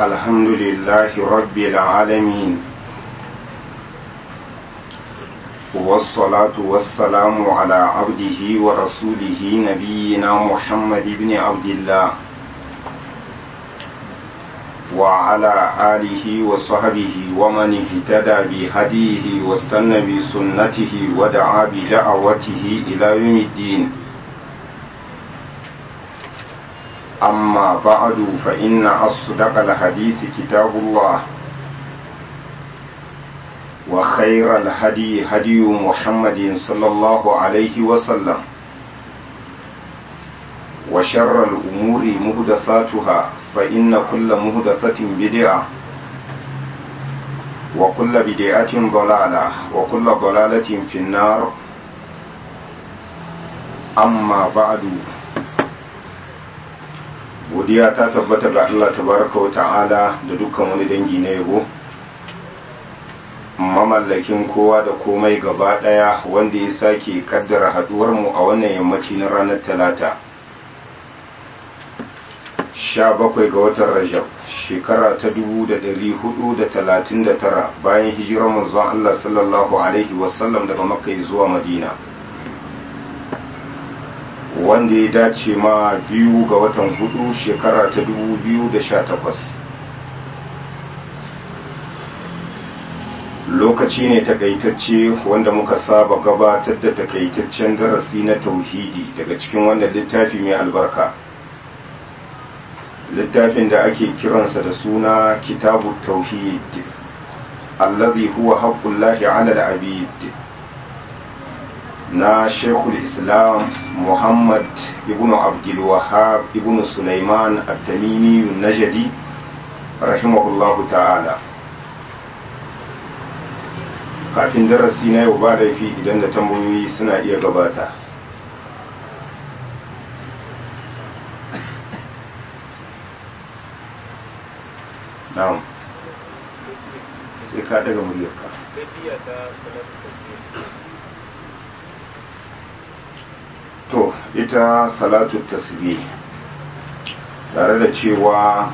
الحمد لله رب العالمين والصلاة والسلام على عبده ورسوله نبينا محمد بن عبد الله وعلى آله وصحبه ومن اهتدى بهديه واستنى بسنته ودعا بدعوته إلى يوم الدين أما بعد فإن أصدق الحديث كتاب الله وخير الهدي هدي محمد صلى الله عليه وسلم وشر الأمور مهدثاتها فإن كل مهدثة بدعة وكل بدعة ضلالة وكل ضلالة في النار أما بعد godiya ta tabbata ga Allah tabaraka wa ta'ala da dukkan wani dangi na yabo mamallakin kowa da komai gaba daya wanda ya sake kaddara haduwar mu a wannan yammaci na ranar talata sha bakwai ga watan rajab shekara ta dubu da dari hudu da talatin da tara bayan hijirar manzon Allah sallallahu alaihi wasallam daga makka zuwa madina wanda ya dace ma biyu ga watan hudu shekara ta dubu biyu da sha takwas lokaci ne takaitacce wanda muka saba gabatar da takaitaccen darasi na tauhidi daga cikin wannan littafi mai albarka littafin da ake kiransa da suna kitabu tauhid allazi huwa haqqullahi ala al-abid na shekul islam muhammad ibn abdulwahab ibn sulaiman at-tamimi najadi rahimahullahu ta'ala kafin darasi na yau ba laifi idan da tambayoyi suna iya gabata na'am sai ka daga muryarka to ita salatu tasbih tare da cewa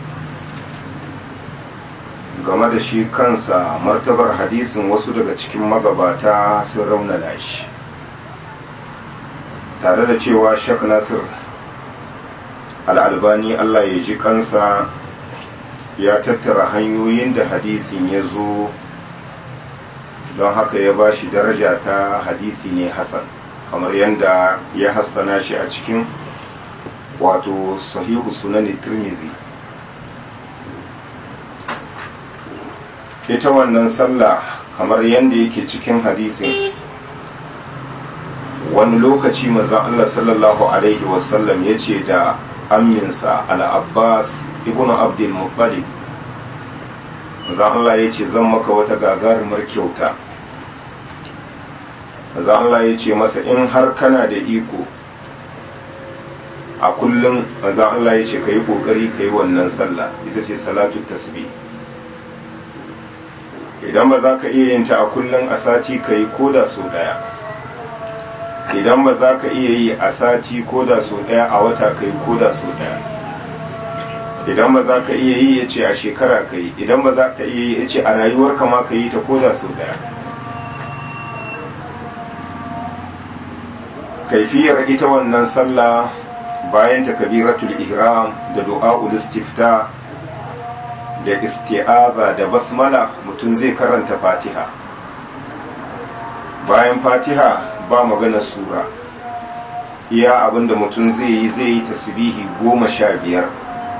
game da shi kansa martabar hadisin wasu daga cikin magabata sun raunana shi tare da cewa shek nasir al'albani allah ya ji kansa ya tattara hanyoyin da hadisin ya zo don haka ya ba shi daraja ta hadisi ne hasan kamar yadda ya hassana shi a cikin wato sahihu sunan tirmidhi ita wannan sallah kamar yadda yake cikin hadisin wani lokaci maza Allah sallallahu alaihi wasallam ya ce da aminsa al-abbas ibn abdul muttalib maza Allah ya ce zan maka wata gagarumar kyauta maza Allah ya ce masa in har kana da iko a kullum maza Allah ya ce ka yi ƙoƙari ka yi wannan sallah ita ce salatu tasbih idan ba za ka iya yin ta a kullum a sati ka yi koda so ɗaya idan ba za ka iya yi a sati koda so ɗaya a wata ka yi koda so ɗaya idan ba za ka iya yi ya ce a shekara ka yi idan ba za ka iya yi ya ce a rayuwarka ma ka yi ta koda so ɗaya kaifiyar ita wannan sallah bayan takbiratul ihram da du'a'ul istifta da isti'aza da basmala mutum zai karanta fatiha bayan fatiha ba magana sura iya abinda mutum zai yi zai yi tasbihi goma sha biyar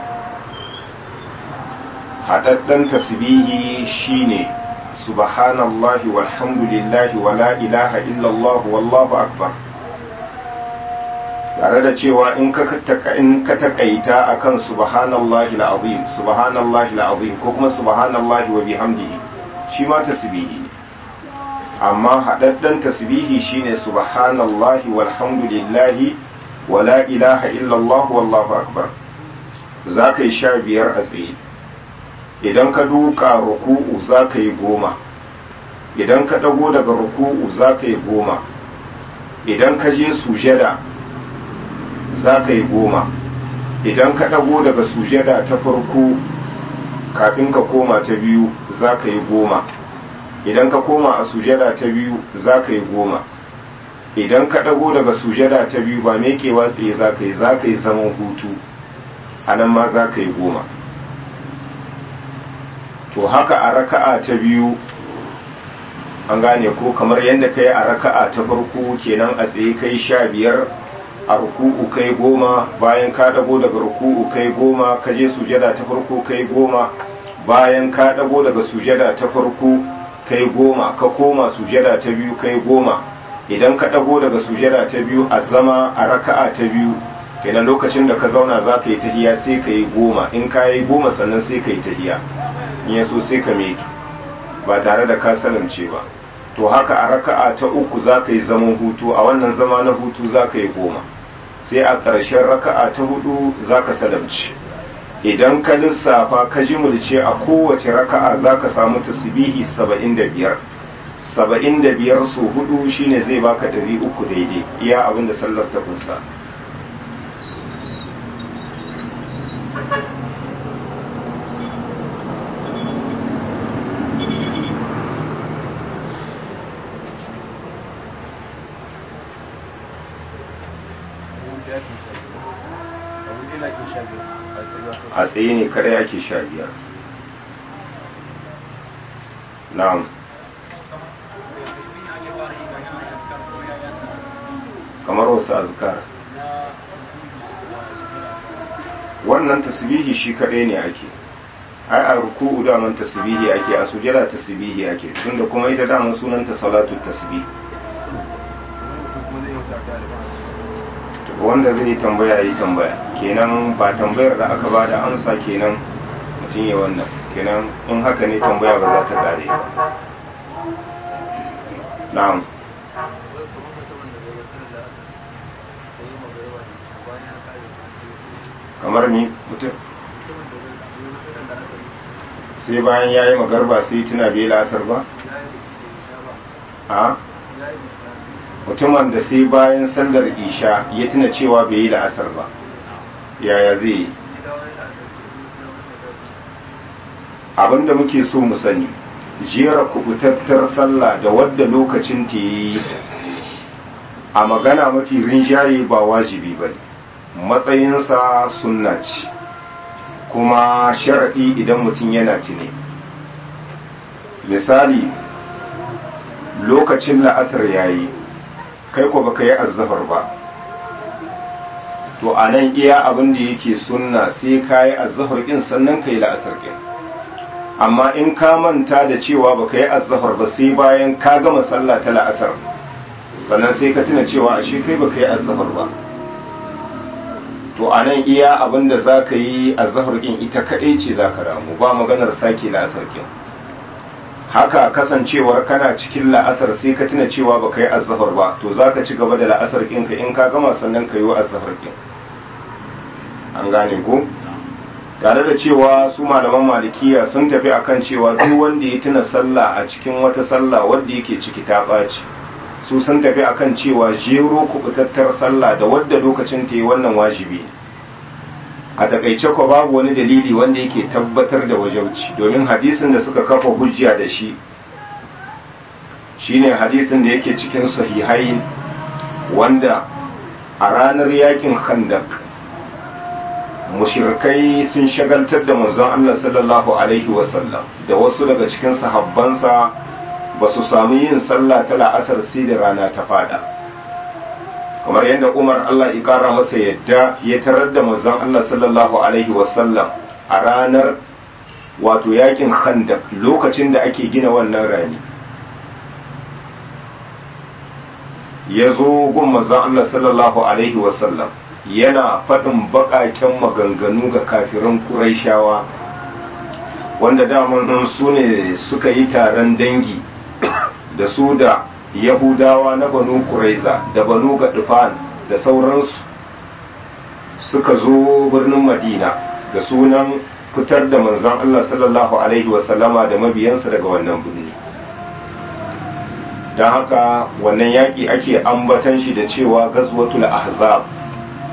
haɗaɗɗen tasbihi shine subhanallahi walhamdulillahi wala ilaha illallah wallahu akbar tare da cewa in ka in ka takaita akan subhanallahi alazim subhanallahi alazim ko kuma subhanallahi wa bihamdihi shi ma tasbihi ne amma hadaddan tasbihi shine subhanallahi walhamdulillahi wa la ilaha illallah wallahu akbar zaka yi sha biyar a tsaye idan ka duka ruku'u zaka yi goma idan ka dago daga ruku'u zaka yi goma idan ka je sujada za ka yi goma idan ka ɗago daga sujada ta farko kafin ka koma ta biyu za ka yi goma idan ka koma a sujada ta biyu za ka yi goma idan ka ɗago daga sujada ta biyu ba mekewa tsaye za ka yi za ka yi zaman hutu a nan ma za ka yi goma to haka a raka'a ta biyu an gane ko kamar yadda ka yi a raka'a ta farko kenan a tsaye kai sha biyar a ruku'u kai goma bayan ka dago daga ruku'u kai goma ka je sujada ta farko kai goma bayan ka dago daga sujada ta farko kai goma ka koma sujada ta biyu kai goma idan ka dago daga sujada ta biyu a zama a raka'a ta biyu kenan lokacin da ka zauna za ka yi tahiya sai ka yi goma in ka yi goma sannan sai ka yi tahiya in ya so sai ka meki ba tare da ka salamce ba to haka a raka'a ta uku za ka yi zaman hutu a wannan zama na hutu za ka yi goma sai a ƙarshen raka'a ta hudu za ka salamci idan ka lissafa ka jimulce a kowace raka'a za ka samu tasbihi saba'in da biyar saba'in da biyar su hudu shine zai baka ɗari uku daidai iya abin da sallar ta kunsa a tsaye ne kare ake sha biyar na'am kamar wasu azkar wannan tasbihi shi kadai ne ake ai a ruku'u daman tasbihi ake a sujada tasbihi ake tunda kuma ita daman sunanta salatu tasbih wanda zai tambaya yi tambaya kenan ba tambayar da aka ba da amsa kenan mutum ya wannan kenan in haka ne tambaya ba za ta kare ba na'am kamar ni mutum sai bayan ya yi magarba sai tuna bai la'asar ba a mutumin da sai bayan sallar isha ya tuna cewa bai yi la'asar ba yaya zai yi abinda muke so mu sani jera kubutattar sallah da wadda lokacin ta yi a magana mafi rinjaye ba wajibi ba matsayinsa sunna ce kuma sharaɗi idan mutum yana tune misali lokacin la'asar yayi kai ko baka yi azzafar ba to a nan iya abin da yake sunna sai ka yi azzafar ɗin sannan ka yi la'asar ɗin amma in ka manta da cewa baka yi azzafar ba sai bayan ka gama sallah ta la'asar sannan sai ka tuna cewa ashe kai baka yi azzafar ba to a nan iya abin da za ka yi azzafar ɗin ita kaɗai ce za ka ramu ba maganar sake la'asar ɗin haka kasancewar kana cikin la'asar sai ka tuna cewa ba ka yi azahar ba to za ka ci gaba da la'asar ɗinka in ka gama sannan ka yi wa azahar ɗin an gane ko tare da cewa su malaman malikiya sun tafi akan cewa duk wanda ya tuna sallah a cikin wata sallah wadda yake ciki ta ɓaci su sun tafi akan cewa jero kubutattar sallah da wadda lokacin ta yi wannan wajibi a takaice ko babu wani dalili wanda yake tabbatar da wajauci domin hadisin da suka kafa hujja da shi shine hadisin da yake cikin sahihai wanda a ranar yakin khandak mushirkai sun shagaltar da manzon Allah sallallahu alaihi wasallam da wasu daga cikin sahabbansa ba su sami yin sallah ta la'asar sai da rana ta fada kamar yadda umar Allah ya kara masa yadda ya tarar da manzon Allah sallallahu alaihi wasallam a ranar wato yakin khandak lokacin da ake gina wannan rani ya zo gun manzon Allah sallallahu alaihi wasallam yana faɗin baƙaƙen maganganu ga kafirin Qurayshawa wanda daman su ne suka yi taron dangi da su da yahudawa na banu kuraiza da banu gadufan da sauransu suka zo birnin madina da sunan fitar da manzan Allah sallallahu Alaihi wasallama da mabiyansa daga wannan birni don haka wannan yaƙi ake ambatan shi da cewa gazwatul ahzab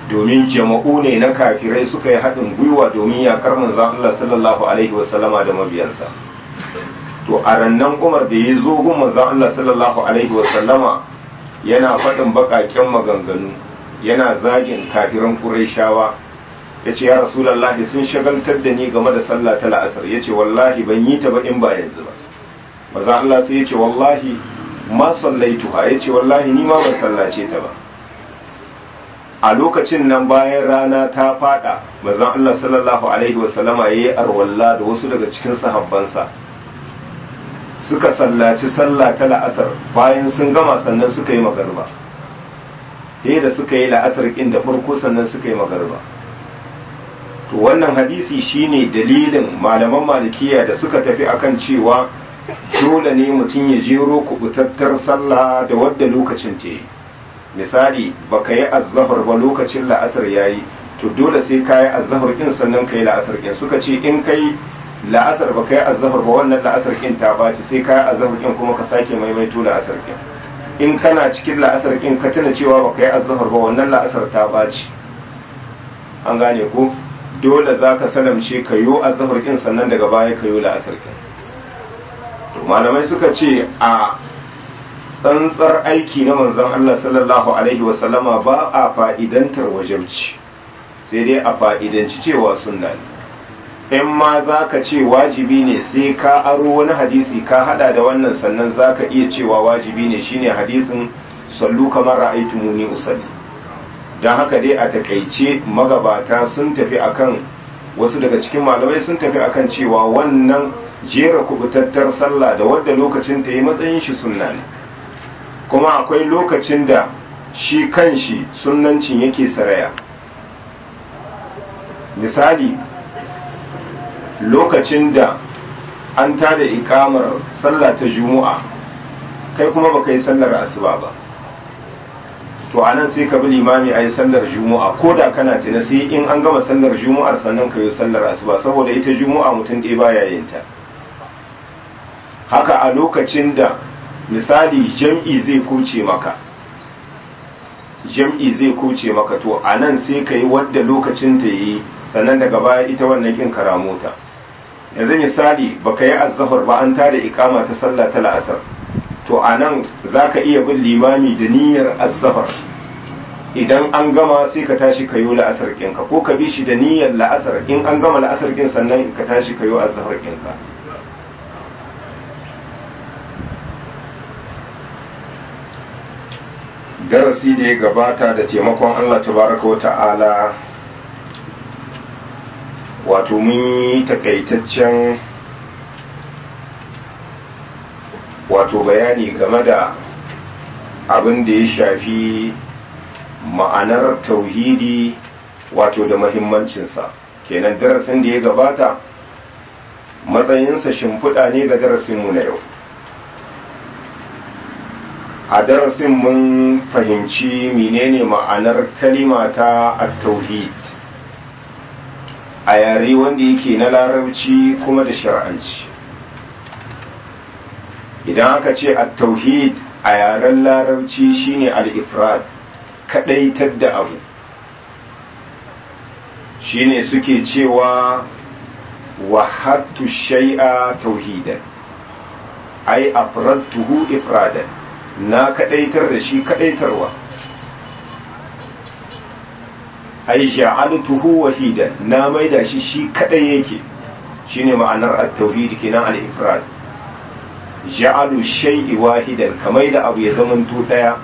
domin jama'u ne na kafirai suka yi haɗin gwiwa domin yakar manzon Allah sallallahu alaihi wasallama da mabiyansa to a rannan Umar da ya zo gun manzon Allah sallallahu alaihi wasallama yana faɗin baƙaƙen maganganu yana zagin kafiran Qurayshawa yace ya Rasulullahi sun shagaltar da ni game da sallah ta la'asar yace wallahi ban yi ta ba in ba yanzu ba manzon Allah sai yace wallahi ma sallaituha yace wallahi ni ma ban sallace ta ba a lokacin nan bayan rana ta fada manzon Allah sallallahu alaihi wasallama yayi arwalla da wasu daga cikin sahabbansa suka sallaci sallah ta la'asar bayan sun gama sannan suka yi magarba sai da suka yi la'asar kin da farko sannan suka yi magarba to wannan hadisi shine dalilin malaman malikiya da suka tafi akan cewa dole ne mutum ya jero kubutattar sallah da wadda lokacin ta yi misali baka yi azzafar ba lokacin la'asar yayi to dole sai ka yi azzafar kin sannan ka yi la'asar kin suka ce in kai la'asar ba ka yi azzafar ba wannan la'asar kin ta baci sai ka yi azzafar kin kuma ka sake maimaito la'asar kin in kana cikin la'asar kin ka tuna cewa ba ka yi azzafar ba wannan la'asar ta baci an gane ko dole za ka salamce ka yi azzafar kin sannan daga baya ka yi la'asar kin malamai suka ce a tsantsar aiki na manzon Allah sallallahu Alaihi wasallama ba a fa'idantar wajabci sai dai a fa'idanci cewa sunna ne in ma za ka ce wajibi ne sai ka aro wani hadisi ka hada da wannan sannan za ka iya cewa wajibi ne shine hadisin sallu kamar ra'aitu muni usalli don haka dai a takaice magabata sun tafi akan wasu daga cikin malamai sun tafi akan cewa wannan jera kubutattar sallah da wadda lokacin ta yi matsayin shi sunna ne kuma akwai lokacin da shi kanshi sunnancin yake saraya misali lokacin da an tada ikamar sallah ta juma'a kai kuma baka yi sallar asuba ba to anan sai ka bi limami a yi sallar juma'a ko da kana tuna sai in an gama sallar juma'ar sannan ka yi sallar asuba saboda ita juma'a mutum ɗaya baya yin ta haka a lokacin da misali jam'i zai kuce maka jam'i zai kuce maka to a nan sai ka yi wadda lokacin ta yi sannan daga baya ita wannan kin karamota yanzu misali baka yi azzafar ba an tada ikama ta sallah ta la'asar to a nan za ka iya bin limami da niyyar azzafar idan an gama sai ka tashi ka yi la'asar ɗinka ko ka bi shi da niyyar la'asar in an gama la'asar ɗin sannan ka tashi ka yi azzafar ɗinka darasi da ya gabata da taimakon Allah tabaraka wa ta'ala wato mun yi takaitaccen wato bayani game da abin da ya shafi ma'anar tauhidi wato da mahimmancinsa kenan darasin da ya gabata matsayinsa shimfiɗa ne ga darasinmu na yau a darasin mun fahimci menene ma'anar kalima ta at-tauhid a yare wanda yake na larabci kuma da shar'anci idan aka ce at-tauhid a yaren larabci shine al-ifrad kadaitar da abu shine suke cewa wahattu shay'a tauhidan ai afradtuhu ifradan na kadaitar da shi kadaitarwa ai ja'altuhu wahidan na maida shi shi kadai yake shine ma'anar at-tauhid kenan al-ifrad ja'alu shay'i wahidan kamar da abu ya zamanto daya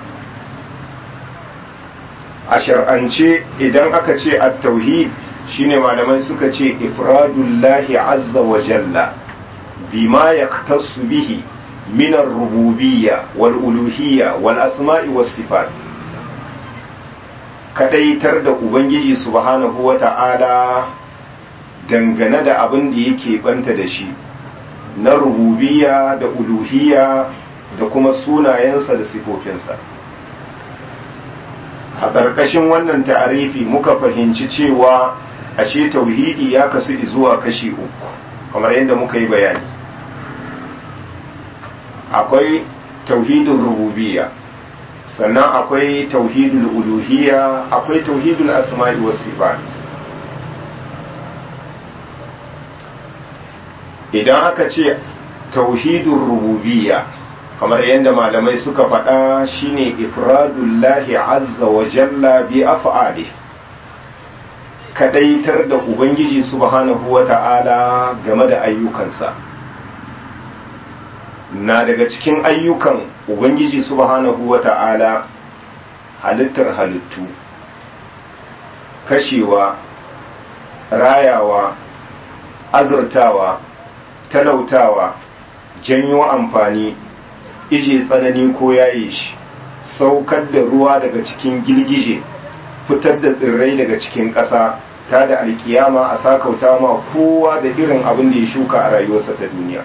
a shar'ance idan aka ce at-tauhid shine malamai suka ce ifradullahi azza wa jalla bima yaktasu bihi من الربوبية والألوهية والأسماء والصفات kadaitar da Ubangiji subhanahu wa ta'ala dangane da abin da yake banta da shi na rububiya da uluhiya da kuma sunayensa da sifofinsa a ƙarƙashin wannan ta'arifi muka fahimci cewa ashe tauhidi ya kasu zuwa kashi uku kamar yadda muka yi bayani akwai tauhidin rububiyya sannan akwai tauhidul uluhiyya akwai tauhidul asma'i was sifat idan aka ce tauhidul rububiyya kamar yadda malamai suka faɗa shine ifradullahi azza wa jalla bi af'ali kadaitar da ubangiji subhanahu wa ta'ala game da ayyukansa na daga cikin ayyukan ubangiji subhanahu wa ta'ala halittar halittu kashewa rayawa azurtawa talautawa janyo amfani ije tsanani ko yaye shi saukar da ruwa daga cikin girgije fitar da tsirrai daga cikin ƙasa ta da alkiyama a sakauta ma kowa da irin abin da ya shuka a rayuwarsa ta duniya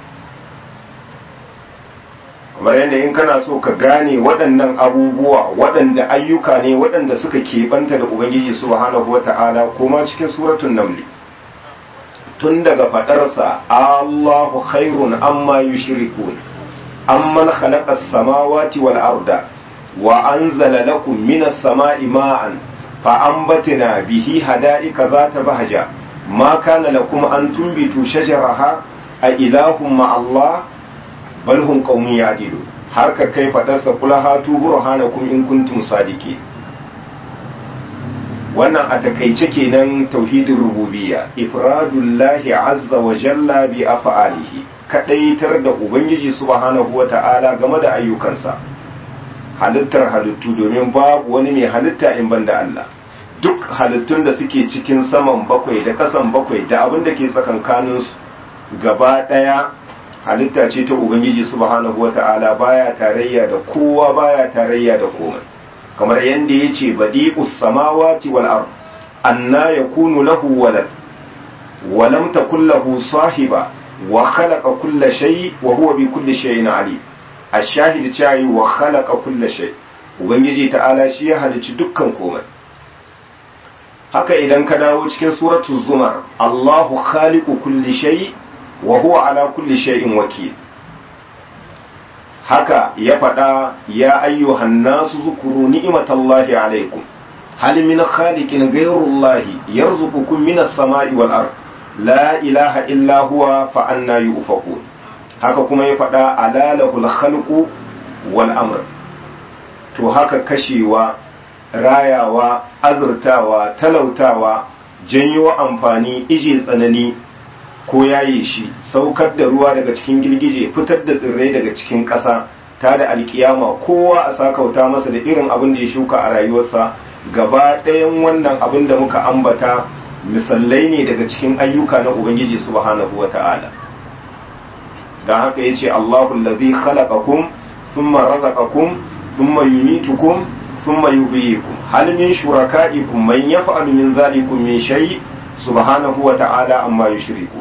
kamar yadda in kana so ka gane waɗannan abubuwa waɗanda ayyuka ne waɗanda suka keɓanta da ubangiji subhanahu wata'ala kuma cikin suratun namli tun daga faɗarsa allahu khairun amma yushrikun amman khalaqa as-samawati wal arda wa anzala lakum minas sama'i ma'an fa anbatna bihi hada'ika zata bahja ma kana lakum an tunbitu shajaraha a ilahum ma Allah bal hum qaumun ya'dilu har ka kai fadarsa kula hatu burhanakum in kuntum sadiki wannan a takaice kenan tauhidin rububiyya ifradullahi azza wa jalla bi af'alihi kadaitar da ubangiji subhanahu wata'ala game da ayyukansa halittar halittu domin babu wani mai halitta in banda Allah duk halittun da suke cikin saman bakwai da kasan bakwai da abin da ke tsakankaninsu gaba daya halitta ce ta ubangiji subhanahu wata'ala baya tarayya da kowa baya tarayya da komai kamar yadda ya ce badi'us samawati wal ard anna yakunu lahu walad wa lam takul lahu sahiba wa khalaqa kulla shay wa huwa bi kulli shay'in alim ash-shahid cewa wa khalaqa kulla shay ubangiji ta'ala shi ya halicci dukkan komai haka idan ka dawo cikin suratul zumar Allahu khaliqu kulli shay wa huwa ala kulli shay'in wakil haka ya faɗa ya ayyuhan nasu zukuru ni'matallahi alaikum hal min khaliqin ghayrullahi yarzuqukum minas sama'i wal ard la ilaha illa huwa fa anna yufakun haka kuma ya faɗa alalahul khalqu wal amr to haka kashewa rayawa azurtawa talautawa janyo amfani ije tsanani ko yaye shi saukar da ruwa daga cikin girgije fitar da tsirrai daga cikin ƙasa ta da alkiyama kowa a sakauta masa da irin abin da ya shuka a rayuwarsa gaba ɗayan wannan abin da muka ambata misalai ne daga cikin ayyuka na ubangiji subhanahu wa ta'ala don haka ya ce allahu lazi khalaqakum thumma razaqakum thumma yumitukum thumma yuhyikum hal min shuraka'ikum man yaf'alu min zalikum min shay subhanahu wa ta'ala amma yushrikun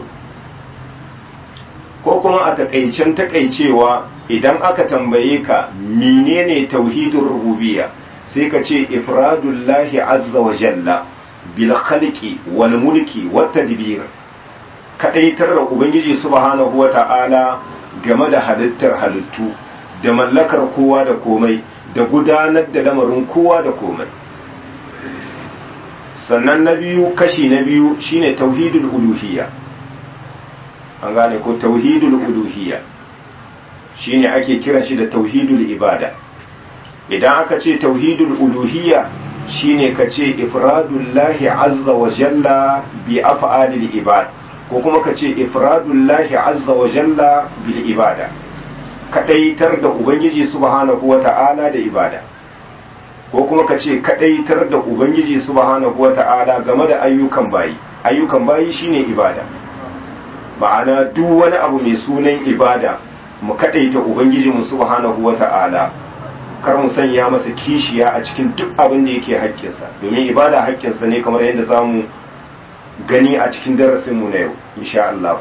ko kuma a takaicen takaicewa idan aka tambaye ka menene tauhidin rububiyya sai ka ce ifradullahi azza wa jalla bil khalqi wal mulki wat tadbir kadaitar da ubangiji subhanahu wa ta'ala game da halittar halittu da mallakar kowa da komai da gudanar da lamarin kowa da komai sannan na biyu kashi na biyu shine tauhidul uluhiyya an gane ko tauhidul uluhiyya shine ake kiran shi da tauhidul ibada idan aka ce tauhidul uluhiyya shine ka ce ifradullahi azza wa jalla bi af'alil ibad ko kuma ka ce ifradullahi azza wa jalla bil ibada kadaitar da ubangiji subhanahu wa ta'ala da ibada ko kuma ka ce kadaitar da ubangiji subhanahu wa ta'ala game da ayyukan bayi ayyukan bayi shine ibada ma'ana duk wani abu mai sunan ibada mu kadaita ubangiji mu subhanahu wata'ala kar mu sanya masa kishiya a cikin duk abin da yake haƙƙinsa domin ibada haƙƙinsa ne kamar yadda za mu gani a cikin darasin mu na yau insha Allah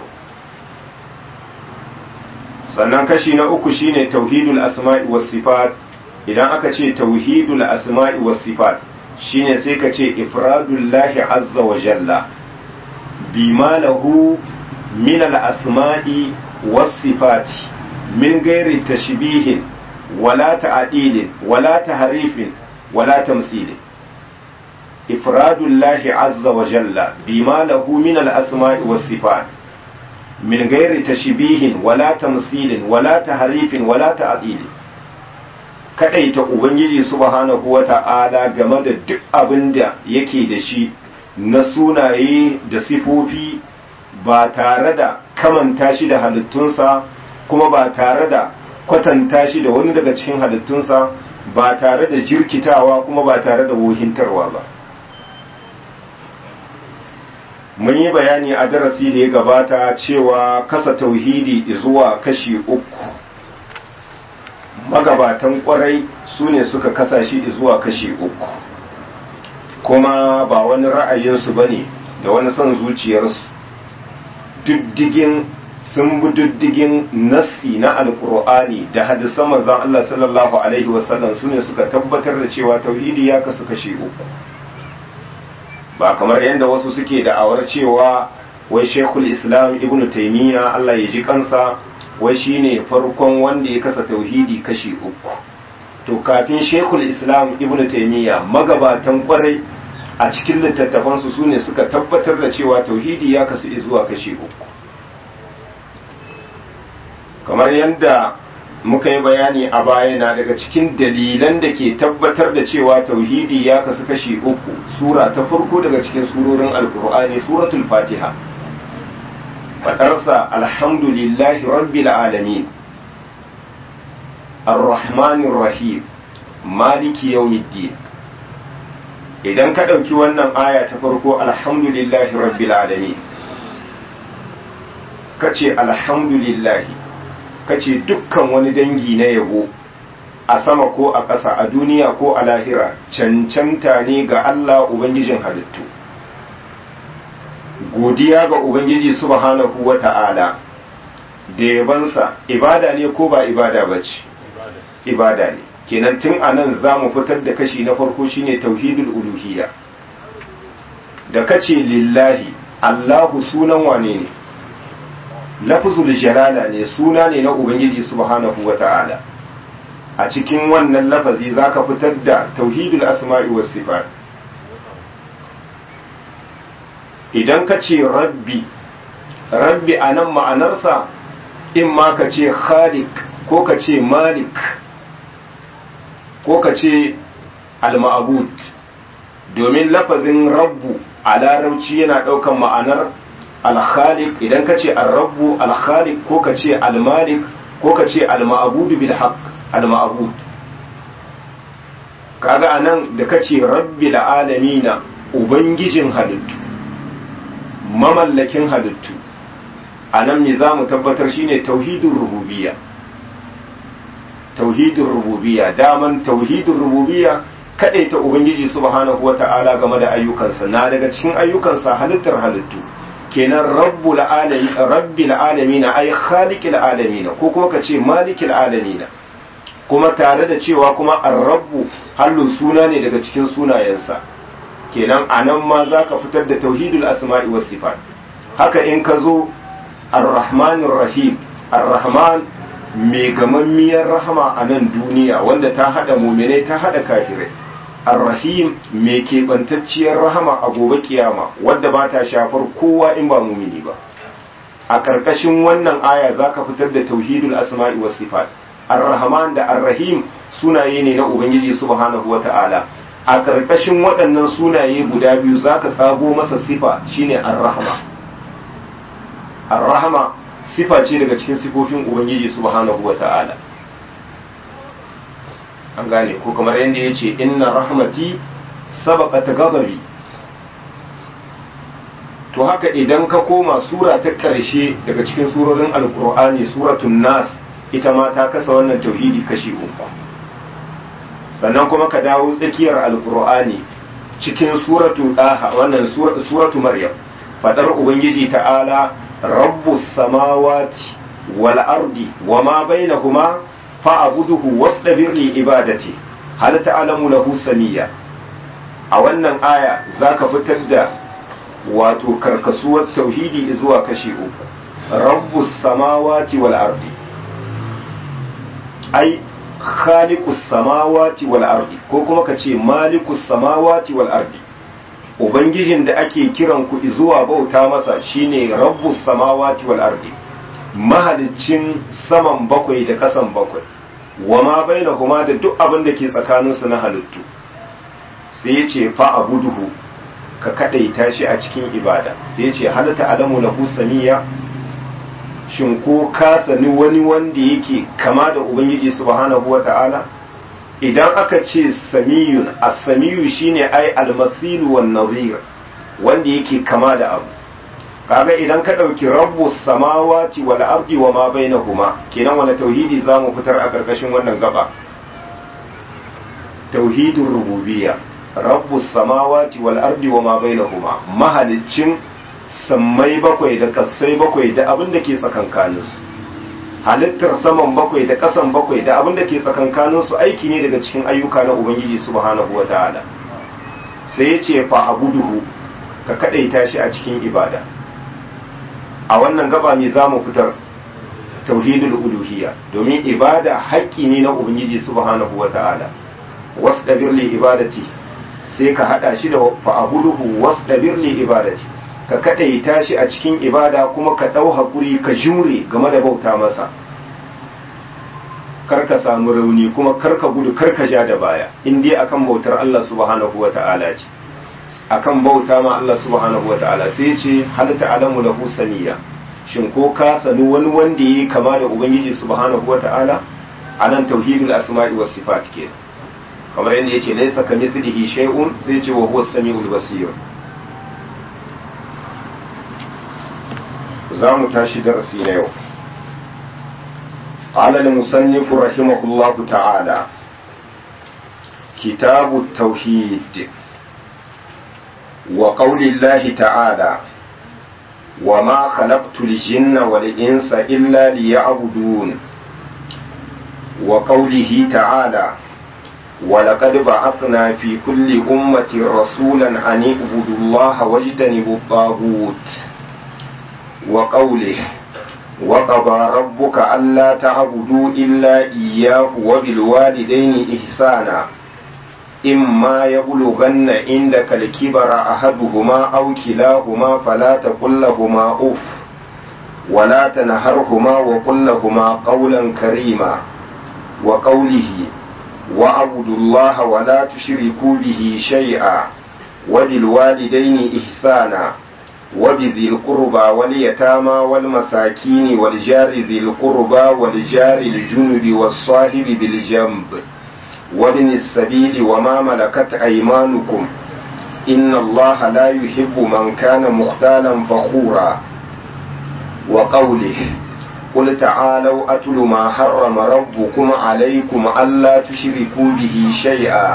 sannan kashi na uku shine tauhidul asma'i was sifat idan aka ce tauhidul asma'i was sifat shine sai ka ce ifradullahi azza wa jalla bima lahu من الأسماء والصفات من غير تشبيه wala ta'dilin wala tahrifin wala tamthilin ifradullahi azza wa jalla bima lahu min al-asma'i was sifat min ghairi tashbihin wala tamthilin wala tahrifin wala ta'dilin kadaita ubangiji subhanahu wa ta'ala game da duk abin da yake da shi na sunaye da sifofi ba tare da kamanta shi da halittunsa kuma ba tare da kwatanta shi da wani daga cikin halittunsa ba tare da jirkitawa kuma ba tare da wohintarwa ba mun yi bayani a darasi da ya gabata cewa kasa tauhidi zuwa kashi uku magabatan kwarai su ne suka kasa shi zuwa kashi uku kuma ba wani ra'ayinsu ba ne da wani son zuciyarsu diddigin sun bi diddigin nassi na alkur'ani da hadisan manzon Allah sallallahu alaihi wasallam su ne suka tabbatar da cewa tauhidi ya kasu kashi uku ba kamar yadda wasu suke da'awar cewa wai shekul islam ibnu taimiyya Allah ya ji kansa wai shine farkon wanda ya kasa tauhidi kashi uku to kafin shekul islam ibnu taimiyya magabatan kwarai a cikin littattafansu su ne suka tabbatar da cewa tauhidi ya kasu zuwa kashi uku kamar yadda muka yi bayani a baya na daga cikin dalilan da ke tabbatar da cewa tauhidi ya kasu kashi uku sura ta farko daga cikin surorin alkur'ani suratul fatiha faɗarsa alhamdulillahi rabbil alamin ar-rahmanir rahim maliki yawmiddin idan ka ɗauki wannan aya ta farko alhamdulillahi rabbil alamin kace alhamdulillahi kace dukkan wani dangi na yabo a sama ko a ƙasa a duniya ko a lahira cancanta ne ga Allah Ubangijin halittu godiya ga Ubangiji subhanahu wa ta'ala da yabansa ibada ne ko ba ibada ba ce ibada ne kenan tun a nan za mu fitar da kashi na farko shine tauhidul uluhiyya da kace lillahi Allahu sunan wane ne lafzul jalala ne suna ne na ubangiji subhanahu wata'ala a cikin wannan lafazi zaka fitar da tauhidul asma'i was sifat idan ka ce rabbi rabbi anan ma'anarsa in ma ka ce khaliq ko ka ce malik ko ka ce al-ma'bud domin lafazin rabbu a larabci yana ɗaukan ma'anar alkhaliq idan ka ce arrabu alkhaliq ko ka ce almalik ko ka ce alma'budu bil haqq alma'bud kaga anan da ka ce rabbil alamina ubangijin halittu mamallakin halittu anan me za mu tabbatar shine tauhidin rububiyya tauhidin rububiyya daman tauhidin rububiyya ta ubangiji subhanahu wata'ala game da ayyukansa na daga cikin ayyukansa halittar halittu kenan rabbul alamin rabbil alamin ay khaliqil alamin ko kuma ka ce malikil alamin kuma tare da cewa kuma ar-rabbu hallu suna ne daga cikin sunayensa kenan anan ma zaka fitar da tauhidul asma'i was sifat haka in ka zo ar-rahmanir rahim ar-rahman mai gamammiyar rahama a nan duniya wanda ta hada muminai ta hada kafirai ar-rahim mai keɓantacciyar rahama a gobe kiyama wadda ba ta shafar kowa in ba mumini ba a ƙarƙashin wannan aya za ka fitar da tauhidul asma'i was sifat ar-rahman da ar-rahim sunaye ne na ubangiji subhanahu wa ta'ala a ƙarƙashin waɗannan sunaye guda biyu za ka tsago masa sifa shine ar-rahma ar-rahma sifa ce daga cikin sifofin ubangiji subhanahu wa ta'ala an gane ko kamar yadda ya ce inna rahmati sabaqat ghadabi to haka idan ka koma sura ta ƙarshe daga cikin surorin alkur'ani suratun nas ita ma ta kasa wannan tauhidi kashi uku sannan kuma ka dawo tsakiyar alkur'ani cikin suratu daha wannan suratu maryam fadar ubangiji ta'ala rabbus samawati wal ardi wama bainahuma fa'abuduhu wasdabir li ibadati hal ta'lamu lahu samiyya a wannan aya zaka fitar da wato karkasuwar tauhidi zuwa kashi uku rabbus samawati wal ardi ai khaliqus samawati wal ardi ko kuma ka ce malikus samawati wal ardi ubangijin da ake kiran ku zuwa bauta masa shine rabbus samawati wal ardi mahaliccin saman bakwai da kasan bakwai wa ma bainahuma da duk abin da ke tsakaninsu na halittu sai ya ce fa abuduhu ka kadaita shi a cikin ibada sai ya ce halatta alamu lahu samiya shin ko ka sani wani wanda yake kama da ubangiji subhanahu wata'ala idan aka ce samiyun as-samiyu shine ai al-masilu wan nazir wanda yake kama da abu kaga idan ka dauki rabbus samawati wal ardi wa ma bainahuma kenan wani tauhidi zamu fitar a karkashin wannan gaba tauhidur rububiyya rabbus samawati wal ardi wa ma bainahuma mahaliccin sammai bakwai da kasai bakwai da abin da ke tsakankaninsu halittar saman bakwai da kasan bakwai da abin da ke tsakankaninsu aiki ne daga cikin ayyuka na ubangiji subhanahu wa ta'ala sai ya ce fa abuduhu ka kadaita shi a cikin ibada a wannan gaba ne za mu fitar tauhidul uluhiyya domin ibada haƙƙi ne na ubangiji subhanahu wa ta'ala wasdabir li ibadati sai ka hada shi da fa abuduhu wasdabir li ibadati ka kadaita shi a cikin ibada kuma ka ɗau haƙuri ka jure game da bauta masa kar ka samu rauni kuma kar ka gudu kar ka ja da baya in dai akan bautar Allah subhanahu wa ta'ala ce akan bauta ma Allah subhanahu wa ta'ala sai ce halatta alamu lahu saniya shin ko ka sani wani wanda yi kama da ubangiji subhanahu wa ta'ala anan tauhidul asma'i was sifat ke kamar yadda yace laysa kamithlihi shay'un sai ce wa huwa as-sami'ul basir za mu tashi darasi na yau قال المصنف رحمه الله تعالى كتاب التوحيد وقول الله تعالى وما خلقت الجن والإنس إلا ليعبدون وقوله تعالى ولقد بعثنا في كل أمة رسولا أن اعبدوا الله واجتنبوا الطاغوت وقوله وقضى ربك ألا تعبدوا إلا إياه وبالوالدين إحسانا إما يبلغن عندك الكبر أحدهما أو كلاهما فلا تقل لهما أف ولا تنهرهما وقل لهما قولا كريما وقوله واعبدوا الله ولا تشركوا به شيئا وبالوالدين إحسانا وبذي القربى واليتامى والمساكين والجار ذي القربى والجار الجنب والصاحب بالجنب وابن السبيل وما ملكت أيمانكم إن الله لا يحب من كان مختالا فخورا وقوله قل تعالوا أتل ما حرم ربكم عليكم ألا تشركوا به شيئا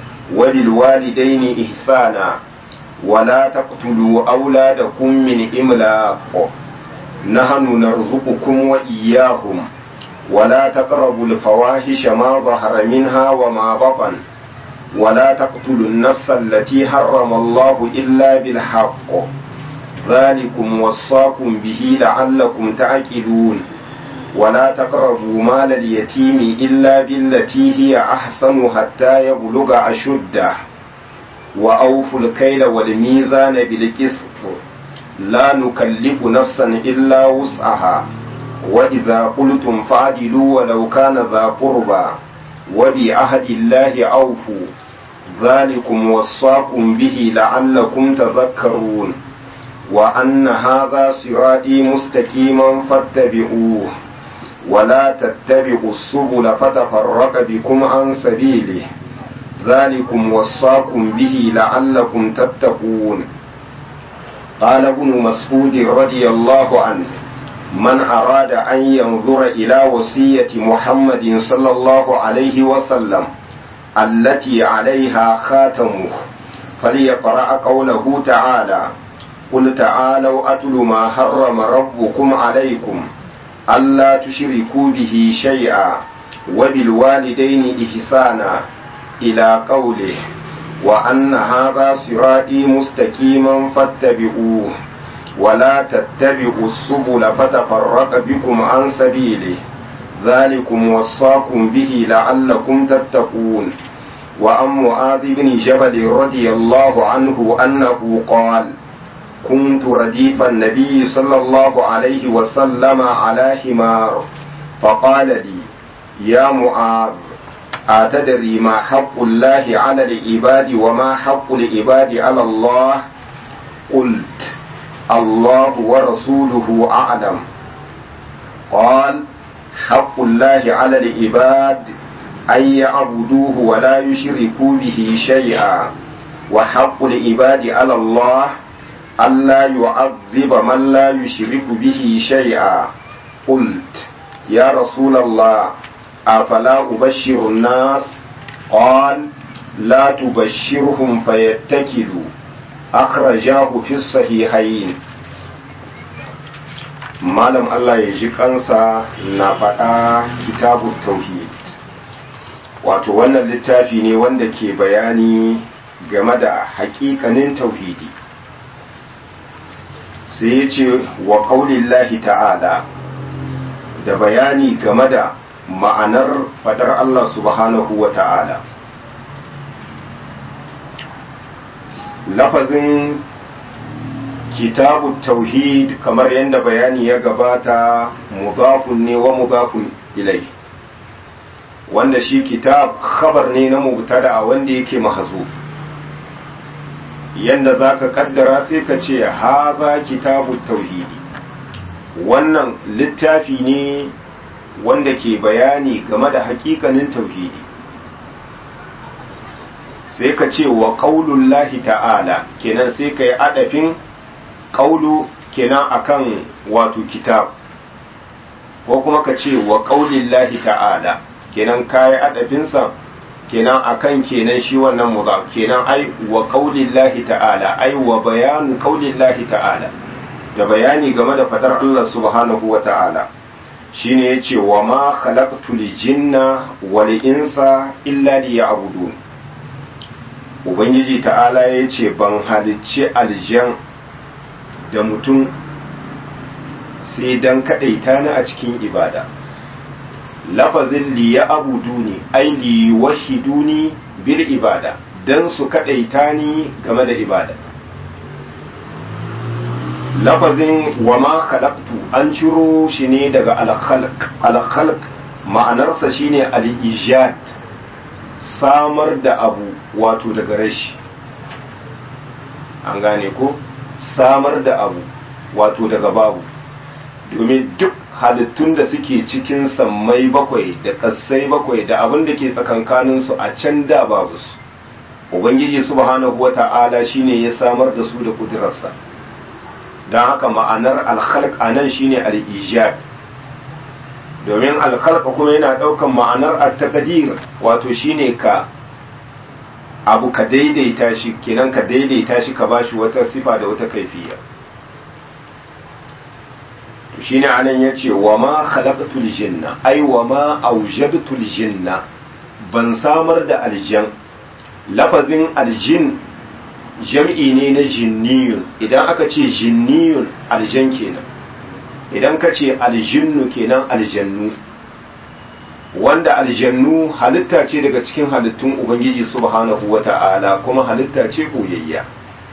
وبالوالدين إحسانا ولا تقتلوا أولادكم من إملاق نحن نرزقكم وإياهم ولا تقربوا الفواحش ما ظهر منها وما بطن ولا تقتلوا النفس التي حرم الله إلا بالحق ذلكم وصاكم به لعلكم تعقلون ولا تقربوا مال اليتيم إلا بالتي هي أحسن حتى يبلغ أشده وأوفوا الكيل والميزان بالقسط لا نكلف نفسا إلا وسعها وإذا قلتم فعدلوا ولو كان ذا قربى وبعهد الله أوفوا ذلكم وصاكم به لعلكم تذكرون وأن هذا صراطي مستقيما فاتبعوه ولا تتبعوا السبل فتفرق بكم عن سبيله ذلكم وصاكم به لعلكم تتقون قال ابن مسعود رضي الله عنه من أراد أن ينظر إلى وصية محمد صلى الله عليه وسلم التي عليها خاتمه فليقرأ قوله تعالى قل تعالوا أتل ما حرم ربكم عليكم ألا تشركوا به شيئا وبالوالدين إحسانا إلى قوله وأن هذا صراطي مستقيما فاتبعوه ولا تتبعوا السبل فتفرق بكم عن سبيله ذلكم وصاكم به لعلكم تتقون وعن معاذ بن جبل رضي الله عنه أنه قال كنت رديف النبي صلى الله عليه وسلم على حمار فقال لي يا معاذ أتدري ما حق الله على العباد وما حق العباد على الله قلت الله ورسوله أعلم قال حق الله على العباد أن يعبدوه ولا يشركوا به شيئا وحق العباد على الله ألا يعذب من لا يشرك به شيئا قلت يا رسول الله أفلا أبشر الناس قال لا تبشرهم فيتكلوا أخرجاه في الصحيحين malam Allah ya ji kansa na faɗa kitabu tauhid wato wannan littafi ne wanda ke bayani game da hakikanin tauhidi sai ya ce wa ƙaulillahi ta'ala da bayani game da ma'anar faɗar Allah subhanahu wa ta'ala lafazin kitabu tauhid kamar yadda bayani ya gabata mudafun ne wa mudafun ilai wanda shi kitab khabar ne na mubtada wanda yake mahazu yadda za ka kaddara sai ka ce haza kitabu tauhidi wannan littafi ne wanda ke bayani game da hakikanin tauhidi sai ka ce wa ƙaunullahi ta'ala kenan sai ka yi adafin ƙaulu kenan akan wato kitab ko kuma ka ce wa ƙaulillahi ta'ala kenan ka yi adafinsa kenan akan kenan shi wannan mudaf kenan ai wa ƙaulillahi ta'ala ai wa bayanu ƙaulillahi ta'ala da bayani game da fadar Allah subhanahu wa ta'ala shine yace wa ma khalaqtul jinna wal insa illa liya'budun ubangiji ta'ala yace ban halicci aljan da mutum sai dan kadaita ni a cikin ibada lafazin liya'buduni ai liwahiduni bil ibada dan su kadaita ni game da ibada lafazin wa ma khalaqtu an ciro shi ne daga al-khalq al-khalq ma'anarsa shine al-ijad samar da abu wato daga rashi an gane ko samar da abu wato daga babu domin duk halittun da suke cikin sammai bakwai da kassai bakwai da abin da ke tsakankaninsu a can da babu su ubangiji subhanahu wata'ala shine ya samar da su da kudurarsa don haka ma'anar alkhalq a nan shine al-ijad domin alkhalq kuma yana ɗaukan ma'anar at-taqdir wato shine ka abu ka daidaita shi kenan ka daidaita shi ka bashi wata sifa da wata kaifiya to shine anan yace wa ma khalaqtul jinna ai wa ma awjadtul jinna ban samar da aljan lafazin aljin jam'i ne na jinniyun idan aka ce jinniyun aljan kenan idan ka ce aljinnu kenan aljannu wanda aljannu halitta ce daga cikin halittun ubangiji subhanahu wata'ala kuma halitta ce koyayya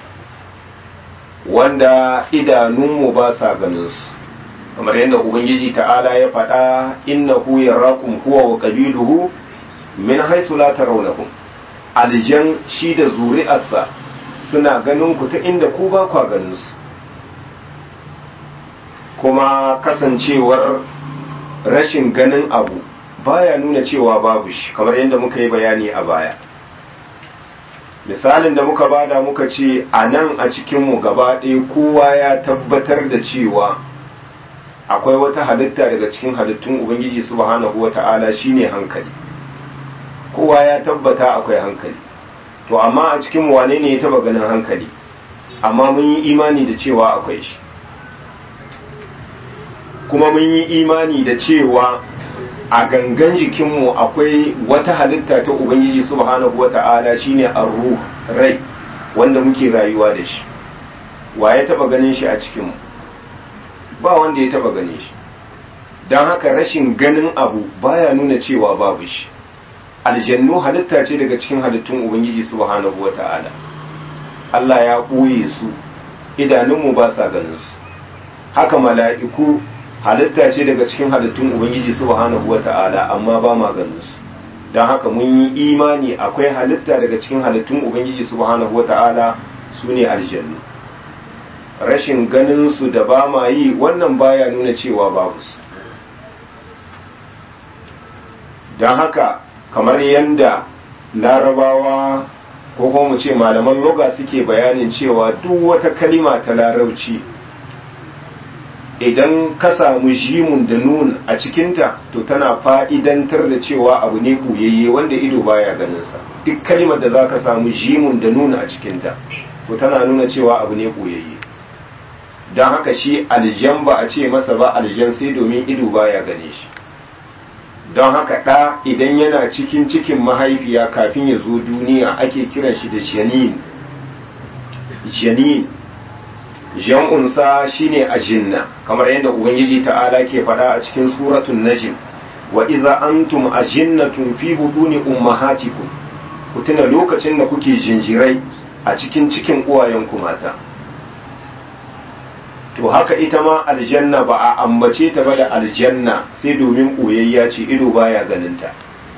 wanda idanunmu ba sa ganin su kamar yadda ubangiji ta'ala ya faɗa innahu yarakum huwa wa qabiluhu min haythu la tarawnahum aljan shi da zuri'arsa suna ganin ku ta inda ku ba kwa ganin su kuma kasancewar rashin ganin abu baya nuna cewa babu shi kamar yadda muka yi bayani a baya misalin da muka bada muka ce a nan a cikinmu gaba ɗaya kowa ya tabbatar da cewa akwai wata halitta daga cikin halittun ubangiji subhanahu wata'ala shine hankali kowa ya tabbata akwai hankali to amma a cikin wane ne ya taba ganin hankali amma mun yi imani da cewa akwai shi kuma mun yi imani da cewa a gangan jikinmu akwai wata halitta ta ubangiji subhanahu wata'ala shine arruh rai wanda muke rayuwa da shi wa ya taba ganin shi a cikinmu ba wanda ya taba ganin shi don haka rashin ganin abu baya nuna cewa babu shi aljannu halitta ce daga cikin halittun ubangiji subhanahu wata'ala Allah ya ɓoye su idanunmu ba sa ganin su haka mala'iku halitta ce daga cikin halittun ubangiji subhanahu wata'ala amma ba ma ganin su don haka mun yi imani akwai halitta daga cikin halittun ubangiji subhanahu wata'ala su ne aljannu rashin ganin su da ba ma yi wannan baya nuna cewa babu su don haka kamar yadda larabawa ko kuma mu ce malaman loga suke bayanin cewa duk wata kalima ta larauci idan ka samu jimun da nun a cikinta to tana fa'idantar da cewa abu ne ɓuyayye wanda ido baya ganinsa duk kalimar da za ka samu jimun da nun a cikinta to tana nuna cewa abu ne ɓuyayye don haka shi aljan ba a ce masa ba aljan sai domin ido baya gane shi don haka ɗa idan yana cikin cikin mahaifiya kafin ya zo duniya ake kiran shi da janin janin jan'unsa shine ajinna kamar yadda ubangiji ta'ala ke faɗa a cikin suratun najm wa idza antum ajinnatun fi buduni ummahatikum ku tuna lokacin da kuke jinjirai a cikin cikin uwayenku mata to haka ita ma aljanna ba a ambace ta ba da aljanna sai domin ɓoyayya ce ido baya ganinta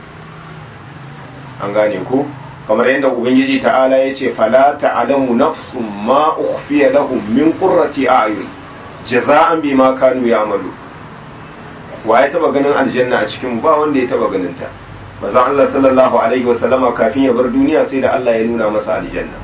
an gane ko kamar yadda ubangiji ta'ala ya ce fala ta'lamu nafsun ma ukhfiya lahum min qurrati a'yun jaza'an bima kanu ya'malu wa ya taba ganin aljanna a cikin ba wanda ya taba ganin ta manzon Allah sallallahu alaihi wa sallama kafin ya bar duniya sai da Allah ya nuna masa aljanna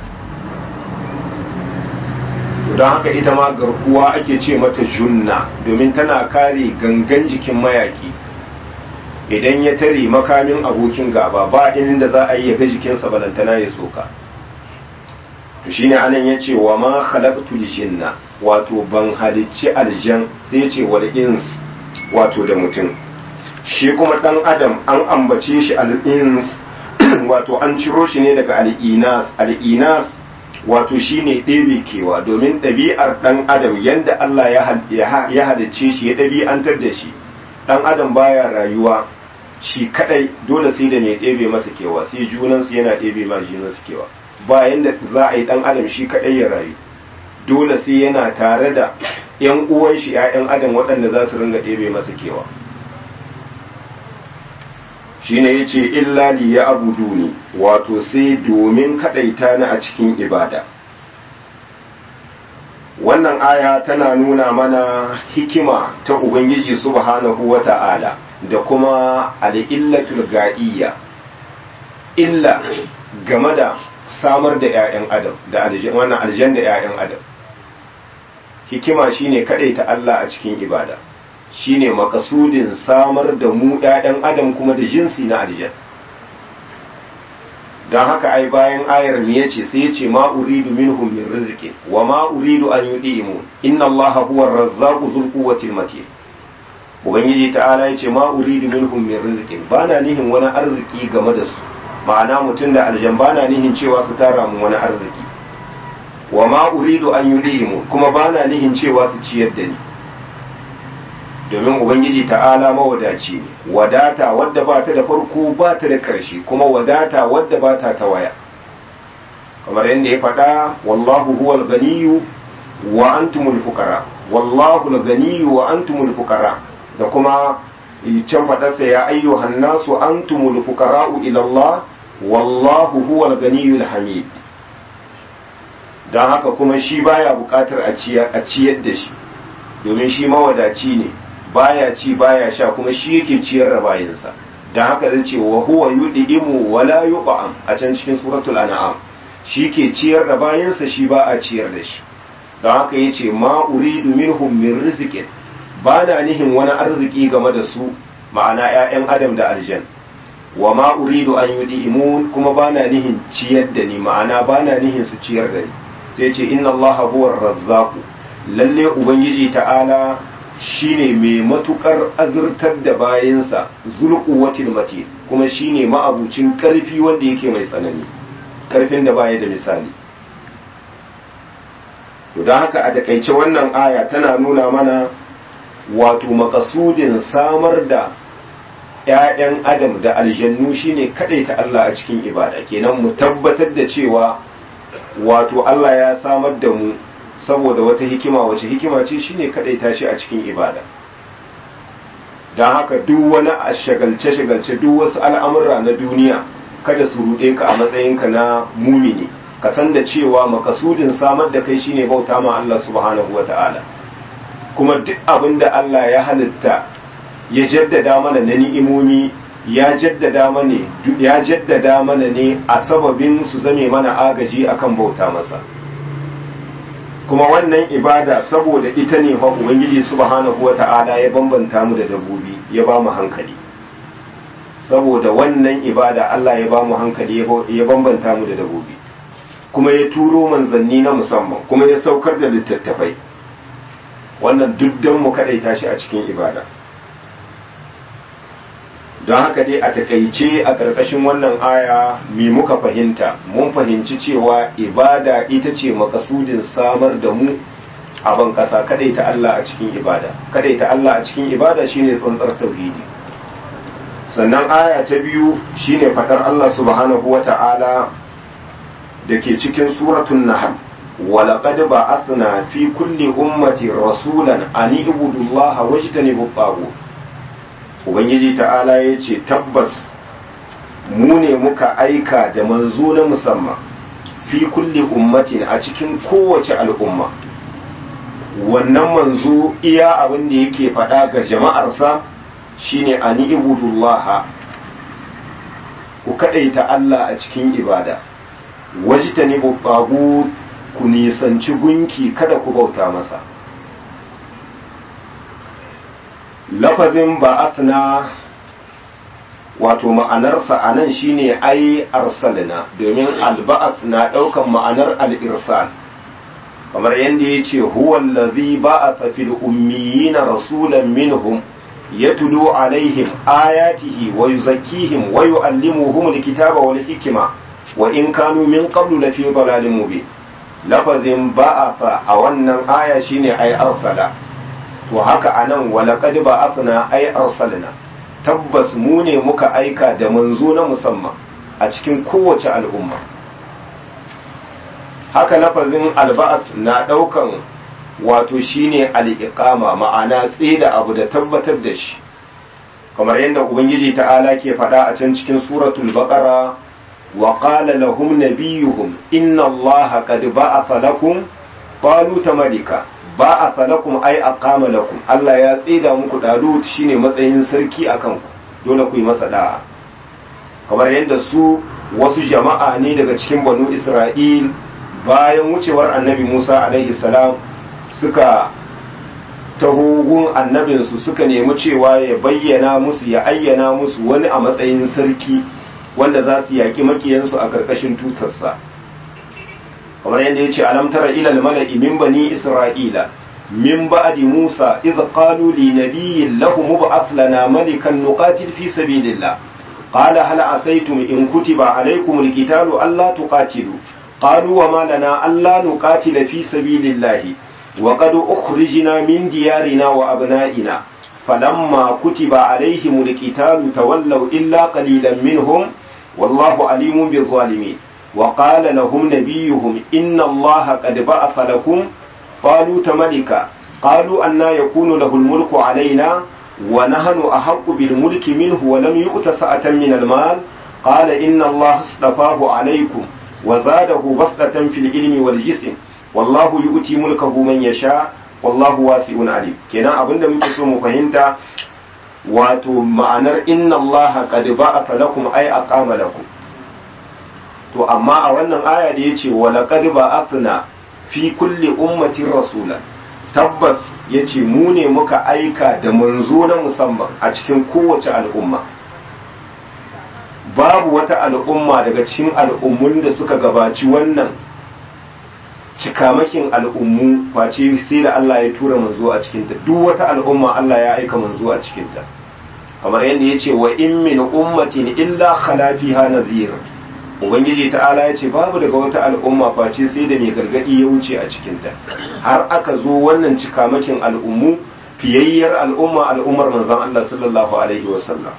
don haka ita ma garkuwa ake ce mata junna domin tana kare gangan jikin mayaki idan ya tare makamin abokin gaba ba inda za a yi ya ga jikinsa balantana ya soka to shine anan ya ce wa ma khalaqtul jinna wato ban halicci aljan sai ce wal ins wato da mutum shi kuma dan adam an ambace shi al ins wato an ciro shi ne daga al inas al inas wato shine ɗebe kewa domin ɗabi'ar ɗan adam yadda Allah ya halicce shi ya ɗabi'antar da shi ɗan adam baya rayuwa shi kadai dole sai da mai ɗebe masa kewa sai junansu yana ɗebe ma junansu kewa ba yadda za a yi ɗan adam shi kadai ya rayu dole sai yana tare da ‘yan uwan shi ‘ya'yan adam waɗanda za su ringa ɗebe masa kewa shine yace illa li ya abuduni wato sai domin kadaita ni a cikin ibada wannan aya tana nuna mana hikima ta ubangiji subhanahu wata'ala da kuma al'illatul ga'iyya illa game da samar da 'ya'yan adam da wannan aljan da 'ya'yan adam hikima shine kadaita Allah a cikin ibada shine makasudin samar da mu ɗaɗan adam kuma da jinsi na aljan don haka ai bayan ayar ne ya ce sai ya ce ma uridu minhum min rizqi wa ma uridu an yudimu inna allaha huwa ar-razzaqu dhul quwwati matin ubangiji ta'ala ya ce ma uridu minhum min rizqi bana nihin wani arziki game da su ma'ana mutum da aljan bana nihin cewa su tara mu wani arziki wa ma uridu an yudimu kuma bana nihin cewa su ciyar da ni domin ubangiji ta'ala mawadaci ne wadata wadda ba ta da farko ba ta da ƙarshe kuma wadata wadda ba ta ta waya kamar yadda ya faɗa wallahu huwal ganiyu wa antumul fuqara wallahu al-ganiyyu wa antumul fuqara da kuma can faɗarsa ya ayyuhan nasu antumul fuqara'u ila Allah wallahu huwal ganiyul hamid don haka kuma shi baya buƙatar a ciyar da shi domin shi mawadaci ne baya ci baya sha kuma shi yake ciyar da bayinsa don haka zai ce wa huwa yud'imu wa la yut'am a can cikin suratul an'am shi ke ciyar da bayinsa shi ba a ciyar da shi don haka yace ma uridu minhum min rizqin ba na nihin wani arziki game da su ma'ana 'ya'yan adam da aljan wa ma uridu an yud'imun kuma ba na nihin ciyar da ni ma'ana ba na nihin su ciyar da ni sai ce inna allaha huwa razzaqu lalle ubangiji ta'ala shine mai matukar azurtar da bayansa zulquwatil matin kuma shine ma'abucin karfi wanda yake mai tsanani karfin da baya da misali to don haka a takaice wannan aya tana nuna mana wato makasudin samar da ‘ya'yan adam da aljannu shine ta Allah a cikin ibada kenan mu tabbatar da cewa wato Allah ya samar da mu saboda wata hikima wace hikima ce shine ta shi a cikin ibada don haka duk wani a shagalce-shagalce duk wasu al'amurra na duniya kada su ruɗe ka a matsayinka na mumini ka san da cewa makasudin samar da kai shine bauta ma Allah subhanahu wa ta'ala kuma duk abin da Allah ya halitta ya jaddada mana na ni'imomi ya jaddada mana ya jaddada mana ne a sababin su zame mana agaji akan bauta masa kuma wannan ibada saboda ita ne fa ubangiji subhanahu wata'ala ya bambanta mu da dabbobi ya ba mu hankali saboda wannan ibada Allah ya ba mu hankali ya bambanta mu da dabbobi kuma ya turo manzanni na musamman kuma ya saukar da littattafai wannan duk don mu kadaita shi a cikin ibada don haka dai a takaice a ƙarƙashin wannan aya me muka fahimta mun fahimci cewa ibada ita ce makasudin samar da mu a ban ƙasa kadaita Allah a cikin ibada kadaita Allah a cikin ibada shine tsantsar tauhidi sannan aya ta biyu shine fadar Allah subhanahu wata'ala da ke cikin suratun nahl ولقد بعثنا في كل أمة رسولا أن اعبدوا الله واجتنبوا الطاغوت ubangiji ta'ala ya ce tabbas mu ne muka aika da manzo na musamman fi kulli ummatin a cikin kowace al'umma wannan manzo iya abin da yake faɗa ga jama'arsa shine ani ibudullah ku kaɗaita Allah a cikin ibada wajtani bu ku nisanci gunki kada ku bauta masa lafazin ba'athna wato ma'anarsa a nan shine ai arsalna domin alba'ath na ɗaukan ma'anar al'irsal kamar yadda ya ce huwallazi ba'atha fil ummiyina rasulan minhum yatlu alaihim ayatihi wa yuzakkihim wa yu'allimuhum alkitaba wal hikma wa in kanu min qablu lafi dalalin mubin lafazin ba'atha a wannan aya shine ai arsala to haka anan walaqad ba'athna ay arsalna tabbas mu ne muka aika da manzo na musamman a cikin kowace al'umma haka lafazin alba'as na daukan wato shine al-iqama ma'ana tsida abu da tabbatar da shi kamar yadda ubangiji ta'ala ke faɗa a can cikin suratul baqara wa qala lahum nabiyuhum inna allaha qad ba'atha lakum taluta malika ba a falakum ai aqama lakum Allah ya tsida muku dalut shine matsayin sarki akan ku dole ku yi masa da'a kamar yadda su wasu jama'a ne daga cikin banu Isra'il bayan wucewar annabi Musa alaihi salam suka tahogun annabinsu suka nemi cewa ya bayyana musu ya ayyana musu wani a matsayin sarki wanda za su yaƙi makiyansu a ƙarƙashin tutarsa kamar yadda ya ce alam tara ilal mala'i min bani isra'ila min ba'di musa iz qalu li nabiyyin lahum mub'ath lana malikan nuqatil fi sabilillah qala hal asaytum in kutiba alaykum alqitalu alla tuqatilu qalu wa ma lana alla nuqatila fi sabilillah wa qad ukhrijna min diyarina wa abna'ina falamma kutiba alayhim alqitalu tawallaw illa qalilan minhum wallahu alimun bil zalimin وقال لهم نبيهم إن الله قد بعث لكم طالوت ملكا قالوا أنا يكون له الملك علينا ونحن أحق بالملك منه ولم يؤت سعة من المال قال إن الله اصطفاه عليكم وزاده بسطة في العلم والجسم والله يؤتي ملكه من يشاء والله واسع عليم كنا أبدا muke mu fahimta wato ma'anar inna Allah qad ba'atha lakum ay aqama lakum to amma a wannan aya da ya ce walaƙad ba afina fi kulli ummatin rasula tabbas ya ce mu ne muka aika da manzo na musamman a cikin kowace al'umma babu wata al'umma daga cikin al'ummun da suka gabaci wannan cikamakin al'ummu face sai da Allah ya tura manzo a cikinta duk wata al'umma Allah ya aika manzo a cikinta kamar yadda ya ce wa in min ummatin illa khala fiha nadhir ubangiji ta'ala ya ce babu daga wata al'umma face sai da mai gargadi ya wuce a cikinta har aka zo wannan cikamakin al'ummu fiyayyar al'umma al'ummar manzon Allah sallallahu alaihi wasallam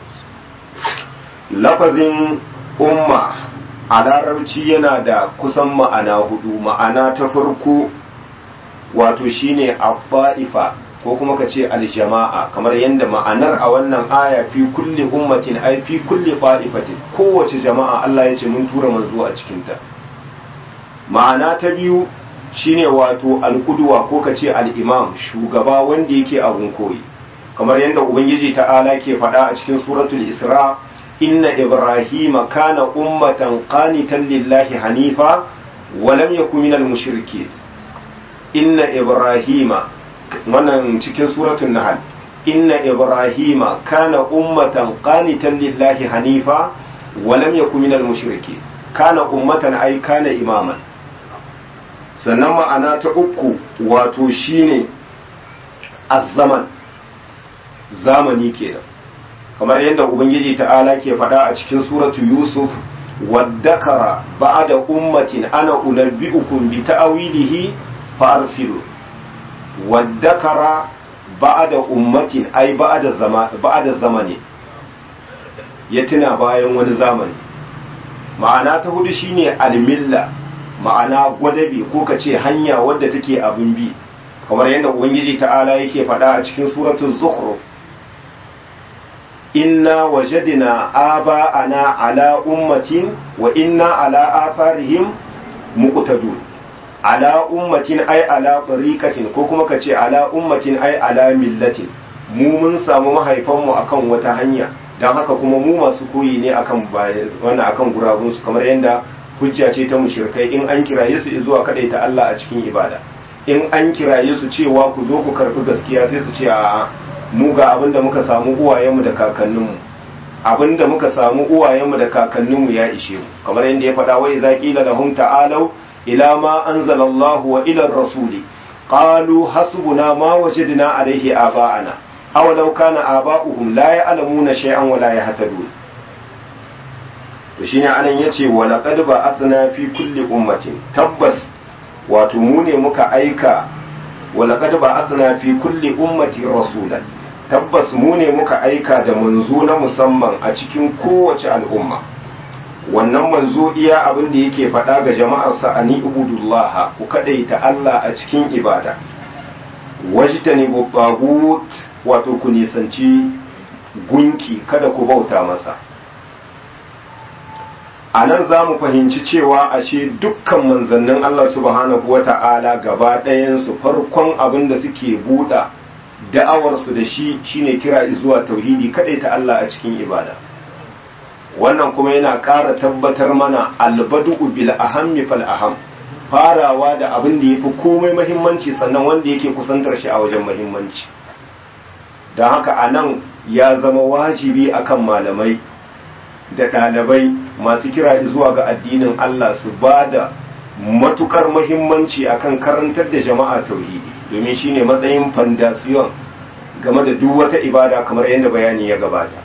lafazin umma a larabci yana da kusan ma'ana hudu ma'ana ta farko wato shine abba'ifa ko kuma ka ce aljama'a kamar yadda ma'anar a wannan aya fi kulli ummatin ai fi kulli ba'ifatin kowace jama'a Allah ya ce mun tura manzo a cikinta ma'ana ta biyu shine wato alkuduwa ko ka ce al'imam shugaba wanda yake abun koyi kamar yadda ubangiji ta'ala ke faɗa a cikin suratul isra inna ibrahima kana ummatan qanitan lillahi hanifa wa lam yakun minal mushrikeen inna ibrahima wannan cikin suratul nahl inna ibrahima kana ummatan qanitan lillahi hanifa wa lam yakun minal mushrikeen kana ummatan ay kana imaman sannan ma'ana ta uku wato shine azzaman zamani kenan kamar yadda ubangiji ta'ala ke faɗa a cikin suratu yusuf waddakara ba'da ummatin ana unabbi'ukum bi ta'wilihi fa arsilu waddakara ba'da ummatin ai ba'da zama ba'da zamani ya tuna bayan wani zamani ma'ana ta hudu shine almilla ma'ana gwadabe ko ka ce hanya wadda take abin bi kamar yadda ubangiji ta'ala yake faɗa a cikin suratul zukhruf inna wajadna aba'ana ala ummatin wa inna ala atharihim muqtadun ala ummatin ay ala tariqatin ko kuma ka ce ala ummatin ay ala millatin mu mun samu mahaifanmu akan wata hanya don haka kuma mu masu koyi ne akan wannan akan gurabunsu kamar yadda hujja ce ta mushrikai in an kiraye su zuwa ta Allah a cikin ibada in an kiraye su cewa ku zo ku karbi gaskiya sai su ce a mu ga abin da muka samu uwayenmu da kakanninmu abin da muka samu uwayenmu da kakanninmu ya ishe mu kamar yadda ya faɗa wa idza qila lahum ta'alu ila ma anzala Allah wa ila ar-rasuli qalu hasbuna ma wajadna alayhi aba'ana aw law kana aba'uhum la ya'lamuna shay'an wa la yahtadun to shine anan yace wa laqad ba'athna fi kulli ummatin tabbas wato mu ne muka aika wa laqad ba'athna fi kulli ummati rasulan tabbas mu ne muka aika da manzo na musamman a cikin kowace al'umma wannan manzo iya abin da yake faɗa ga jama'arsa ani ubudullah ku kadaita Allah a cikin ibada wajtani tagut wato ku nisanci gunki kada ku bauta masa a nan za mu fahimci cewa ashe dukkan manzannin Allah subhanahu wa ta'ala gaba ɗayansu farkon abin da suke buɗa da'awarsu da shi shine kira zuwa tauhidi kaɗai ta Allah a cikin ibada wannan kuma yana ƙara tabbatar mana albadu bil ahammi fal aham farawa da abin da yafi komai mahimmanci sannan wanda yake kusantar shi a wajen mahimmanci don haka a nan ya zama wajibi akan malamai da ɗalibai masu kira zuwa ga addinin Allah su ba da matukar mahimmanci akan karantar da jama'a tauhidi domin shine matsayin fandasiyon game da duk wata ibada kamar yadda bayani ya gabata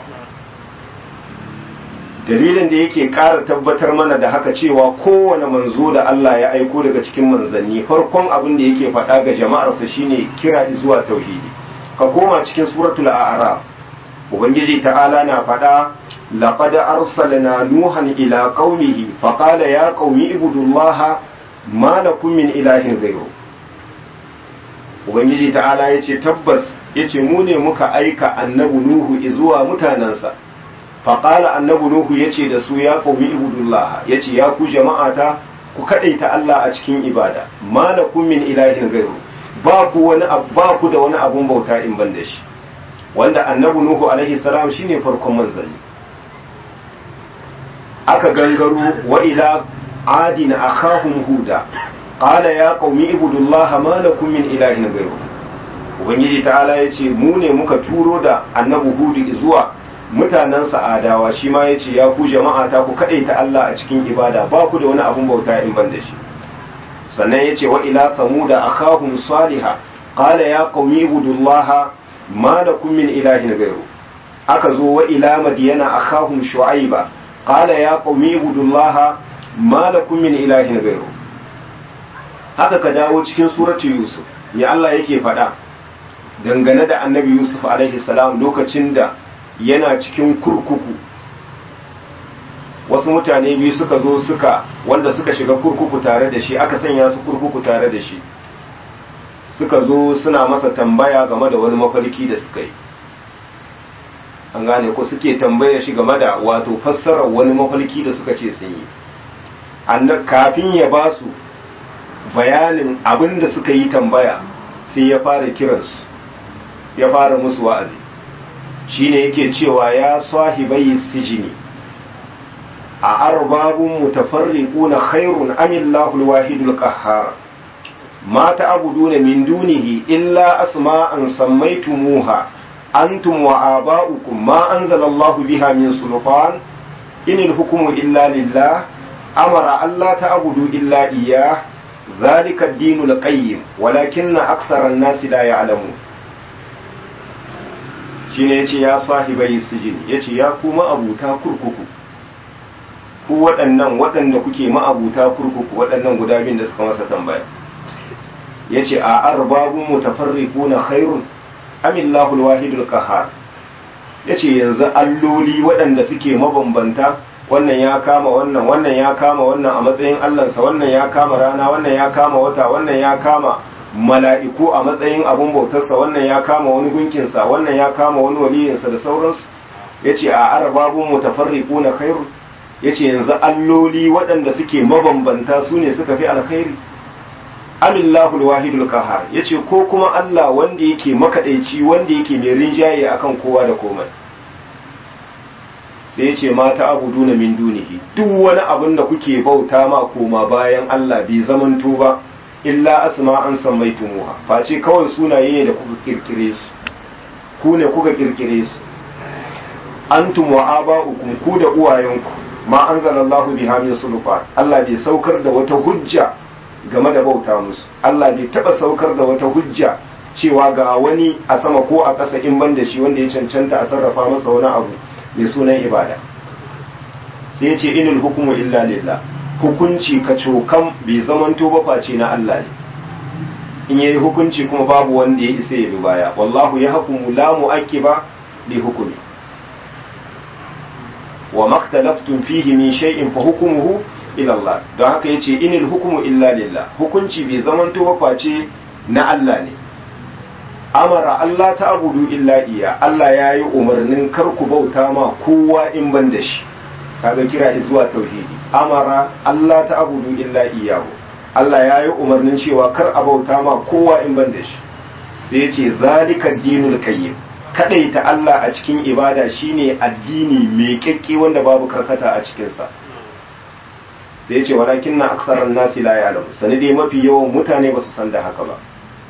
dalilin da yake ƙara tabbatar mana da haka cewa kowane manzo da Allah ya aiko daga cikin manzanni farkon abin da yake faɗa ga jama'arsa shine kira zuwa tauhidi ka koma cikin suratul a'raf ubangiji ta'ala na faɗa laqad arsalna nuhan ila qaumihi faqala ya qaumi ibudullaha ma lakum min ilahin ghayru ubangiji ta'ala yace tabbas yace mu ne muka aika annabi nuhu zuwa mutanansa faqala annabi nuhu yace da su ya qaumi ibudullaha yace ya ku jama'ata ku kadaita Allah a cikin ibada ma lakum min ilahin ghayru ba ku wani ba ku da wani abun bauta in ban da shi wanda annabi nuhu alaihi salam shine farkon manzanni aka gangaro wa ila adin akhahum huda qala ya qaumi ibudullah ma lakum min ilahin ghayru ubangiji ta'ala yace mu ne muka turo da annabi hudu zuwa mutanen adawa shi ma yace ya ku jama'a ta ku kadaita Allah a cikin ibada ba ku da wani abun bauta in ban da shi sannan yace wa ila samuda akhahum salihah qala ya qaumi ibudullah ma lakum min ilahin ghayru aka zo wa ila madiyana akhahum shu'aiba qala ya qaumi ibudullaha ma lakum min ilahin ghayru haka ka dawo cikin suratu yusuf ya Allah yake faɗa dangane da annabi yusuf alaihi salam lokacin da yana cikin kurkuku wasu mutane biyu suka zo suka wanda suka shiga kurkuku tare da shi aka sanya su kurkuku tare da shi suka zo suna masa tambaya game da wani mafarki da suka yi an gane ko suke tambaya shi game da wato fassarar wani mafarki da suka ce sun yi kafin ya ba su bayanin abin da suka yi tambaya sai ya fara kiransu ya fara musu wa'azi shine yake cewa ya sahibai sijini a arbabun mutafarriquna khairun amillahu alwahidul qahhar ma ta'buduna min dunihi illa asma'an sammaytumuha antum wa aba'ukum ma anzalallahu biha min sultan inil hukmu illa lillah amara alla ta'budu illa iyyah ذلك الدين القيم ولكن أكثر الناس لا يعلمون shine yace ya sahibai sijin yace ya ku ma'abuta kurkuku ku waɗannan waɗanda kuke ma'abuta kurkuku waɗannan guda biyun da suka masa tambaya yace a arbabun mutafarriquna khairun amillahu alwahidul qahhar yace yanzu alloli waɗanda suke mabambanta wannan ya kama wannan wannan ya kama wannan a matsayin allansa wannan ya kama rana wannan ya kama wata wannan ya kama mala'iku a matsayin abun bautarsa wannan ya kama wani gunkinsa wannan ya kama wani waliyinsa da sauransu ya ce a arababun mutafarriku na khairu ya ce yanzu alloli waɗanda suke mabambanta su ne suka fi alkhairi amillahul wahidul kahar ya ce ko kuma allah wanda yake makaɗaici wanda yake mai rinjaye akan kowa da komai sai ce mata abudu na min dunihi duk wani abin da kuke bauta ma koma bayan Allah bai zamanto ba illa asma an sammaitumuha face kawai sunaye ne da kuka kirkire su ku ne kuka kirkire su antum wa aba'ukum ku da uwayenku ma anzalallahu biha min sulfan Allah bai saukar da wata hujja game da bauta musu Allah bai taba saukar da wata hujja cewa ga wani a sama ko a ƙasa in ban da shi wanda ya cancanta a sarrafa masa wani abu mai sunan ibada sai ya ce inil hukumu illa lillah hukunci ka cokan bai zamanto ba face na Allah ne in yayi hukunci kuma babu wanda ya isa ya bi baya wallahu ya hukumu la mu'aqqiba li hukumi wa maktalaftum fihi min shay'in fa hukmuhu ila Allah don haka yace inil hukumu illa lillah hukunci bai zamanto ba face na Allah ne amara Allah ta abudu illa iya Allah ya yi umarnin kar ku bauta ma kowa in ban da shi kaga kira zuwa tauhidi amara Allah ta abudu illa iyahu Allah ya yi umarnin cewa kar a bauta ma kowa in ban da shi sai ya ce zalika dinul qayyim kadaita Allah a cikin ibada shine addini mai kyakke wanda babu karkata a cikin sa sai ya ce walakin na aksaran nasi la ya'lamu sani dai mafi yawan mutane ba su san da haka ba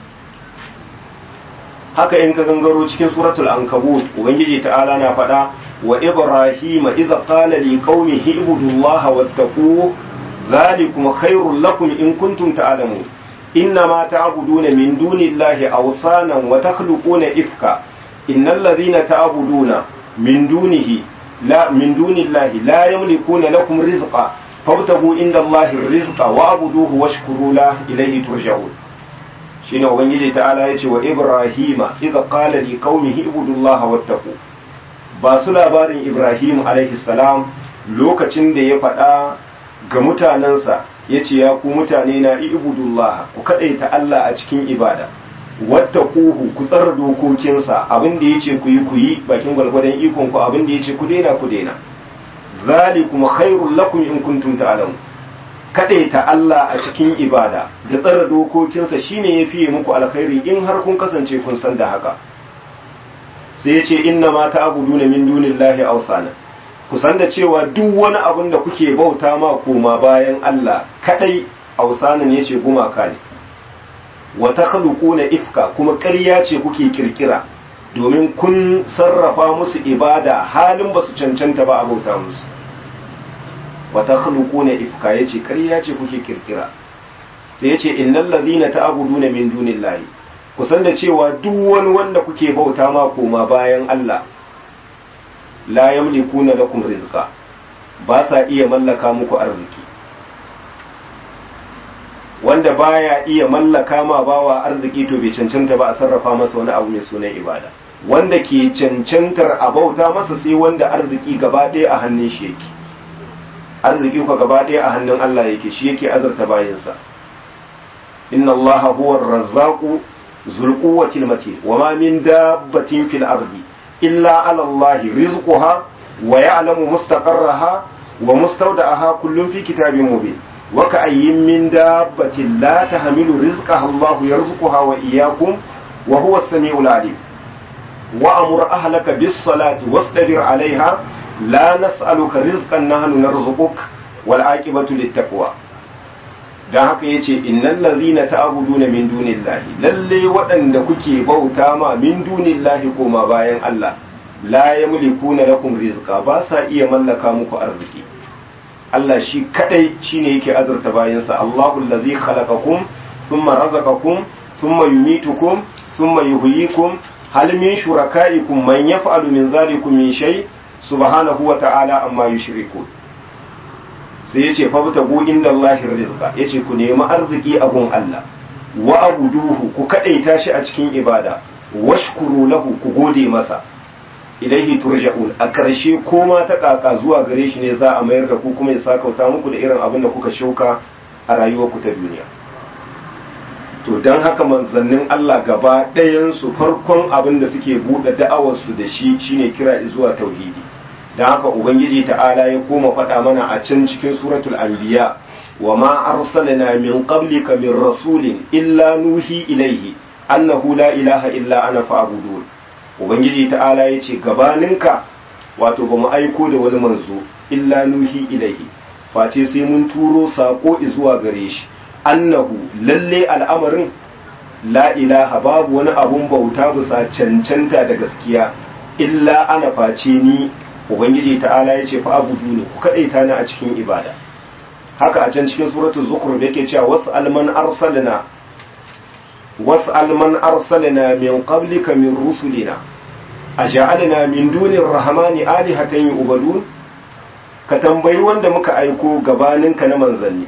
haka in ka gangaro cikin suratul ankabut ubangiji ta'ala na faɗa wa ibrahima idza qala li qaumihi ibudullaha wattaquhu dhalikum khairul lakum in kuntum ta'lamun innama ta'buduna min dunillahi awsanan wa takhluquna ifka innal ladhina ta'buduna min dunihi la min dunillahi la yamlikuna lakum rizqa fabtagu inda allahi rizqa wa'buduhu washkuru la ilayhi turja'un shine ubangiji ta'ala ya ce wa ibrahima idza qala li qaumihi ibudullaha wattaqu ba su labarin ibrahim alaihi salam lokacin da ya faɗa ga mutanensa ya ce ya ku mutane na ibudullaha ku kaɗaita Allah a cikin ibada wattaquhu ku tsara dokokinsa abin da yace ku yi ku yi bakin gwalgwadon ikon ku abin da yace ku daina ku daina zalikum khairul lakum in kuntum ta'lamun kadaita Allah a cikin ibada da tsara dokokinsa shine ya fiye muku alkhairi in har kun kasance kun san da haka sai ya ce inna ma ta'buduna min dunillahi awsana ku san da cewa duk wani abin da kuke bauta ma koma bayan Allah kadai awsanan yace gumaka ne wa takhluquna ifka kuma ƙarya ce kuke kirkira domin kun sarrafa musu ibada halin basu cancanta ba a bauta musu wata khluquna ifka yace ƙarya ce kuke kirkira sai yace innal ladhina ta'buduna min dunillahi kusan da cewa duk wani wanda kuke bauta ma koma bayan Allah la yamlikuna lakum rizqa ba sa iya mallaka muku arziki wanda baya iya mallaka ma bawa arziki to bai cancanta ba a sarrafa masa wani abu mai sunan ibada wanda ke cancantar a bauta masa sai wanda arziki gaba ɗaya a hannun shi yake arziki ko gaba ɗaya a hannun Allah yake shi yake azurta bayansa inna allaha huwa ar-razzaqu zul quwwati al-matin wa ma min dabbatin fil ardi illa ala allahi rizquha wa ya'lamu mustaqarraha wa mustawda'aha kullun fi kitabin mubin wa ka'ayyin min dabbatin la tahmilu rizqaha allahu yarzuquha wa iyyakum wa huwa as-sami'ul 'alim wa amur ahlaka bis salati wastabir 'alayha la nas'aluka rizqan nahnu narzuquk wal 'aqibatu lit taqwa don haka ya ce innan lazina ta'abuduna min dunillahi lalle waɗanda kuke bauta ma min dunillahi koma bayan Allah la yamlikuna lakum rizqa ba sa iya mallaka muku arziki Allah shi kadai shine yake azurta bayansa Allahu allazi khalaqakum thumma razaqakum thumma yumitukum thumma yuhyikum hal min shurakaikum man yaf'alu min dhalikum min shay subhanahu wa ta'ala amma yushrikun sai ya ce fabta go inda Allahin rizqa ya ce ku nemi arziki a gun Allah wa abuduhu ku kadaita shi a cikin ibada washkuru lahu ku gode masa ilaihi turja'un a ƙarshe koma ta kaka zuwa gare shi ne za a mayar da ku kuma ya sakauta muku da irin abin da kuka shuka a rayuwarku ta duniya to don haka manzannin Allah gaba ɗayansu farkon abin da suke buɗe da'awarsu da shi shine kira zuwa tauhidi da haka ubangiji ta'ala ya koma faɗa mana a can cikin suratul anbiya wa ma arsalna min qablika min rasulin illa nuhi ilaihi annahu la ilaha illa ana fa'budun ubangiji ta'ala ya ce gabaninka wato ba mu aiko da wani manzo illa nuhi ilaihi face sai mun turo sako zuwa gare shi annahu lalle al'amarin la ilaha babu wani abun bauta bisa cancanta da gaskiya illa ana face ni ubangiji ta'ala ya ce fa abudu ne ku kadaita ni a cikin ibada haka a can cikin suratul zukhruf yake cewa wasu alman arsalna wasu alman arsalna min qablika min rusulina aja'alna min dunir rahmani alihatan yu'badun ka tambayi wanda muka aiko gabaninka na manzanni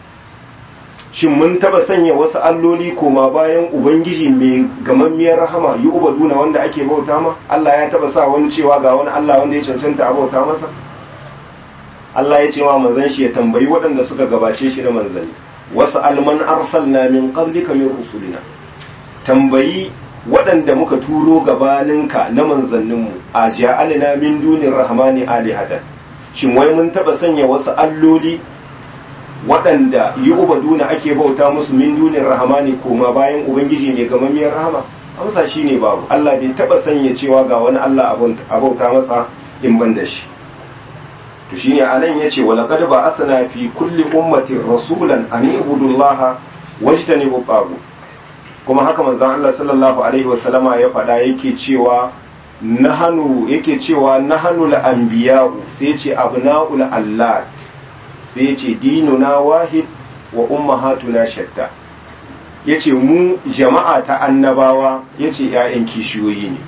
shin mun taba sanya wasu alloli koma bayan ubangiji mai gamammiyar rahama yi ubaduna wanda ake bauta ma Allah ya taba sa wani cewa ga wani Allah wanda ya cancanta a bauta masa Allah ya ce wa manzan shi ya tambayi waɗanda suka gabace shi na manzanni wasu alman arsalna min qablika min rusulina tambayi waɗanda muka turo gabaninka na manzanninmu a ja'alna min dunir rahmani alihatan shin wai mun taba sanya wasu alloli waɗanda yi ubaduna ake bauta musu min dunin rahamani koma bayan ubangiji mai gamammiyar rahama amsa shi ne babu Allah bai taɓa sanya cewa ga wani Allah a bauta masa in ban da shi to shine anan yace wa laqad ba'athna fi kulli ummatin rasulan an ibudullaha wajtanibu tagu kuma haka manzon Allah sallallahu alaihi wa sallama ya faɗa yake cewa nahanu yake cewa nahanu al-anbiya'u sai ce abna'ul allat sai ce dinuna wahid wa ummahatuna shatta yace mu jama'a ta annabawa yace ƴaƴan kishiyoyi ne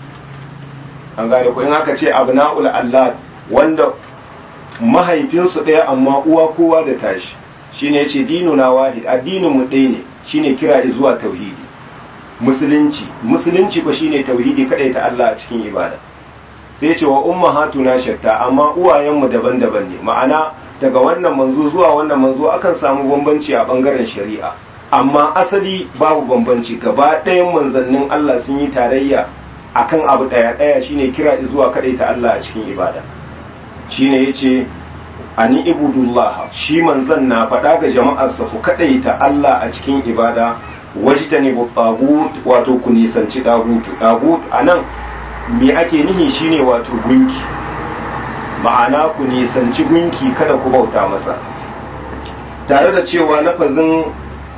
an gane ko in aka ce abna'ul allat wanda mahaifinsu ɗaya amma uwa kowa da tashi shine yace dinuna wahid addinin mu ɗaya ne shine kira zuwa tauhidi musulunci musulunci ko shine tauhidi kadai ta Allah a cikin ibada sai ce wa ummahatuna shatta amma uwayenmu daban-daban ne ma'ana daga wannan manzo zuwa wannan manzo akan samu bambanci a bangaren shari'a amma asali babu bambanci gaba ɗayan manzannin Allah sun yi tarayya akan abu ɗaya ɗaya shine kira zuwa kaɗai ta Allah a cikin ibada shine yace ani ibudullah shi manzan na faɗa ga jama'arsa ku kaɗai ta Allah a cikin ibada wajtani bu tagut wato ku nisanci dagutu dagut anan me ake nihi shine wato gunki ma'ana ku nisanci gunki kada ku bauta masa tare da cewa lafazin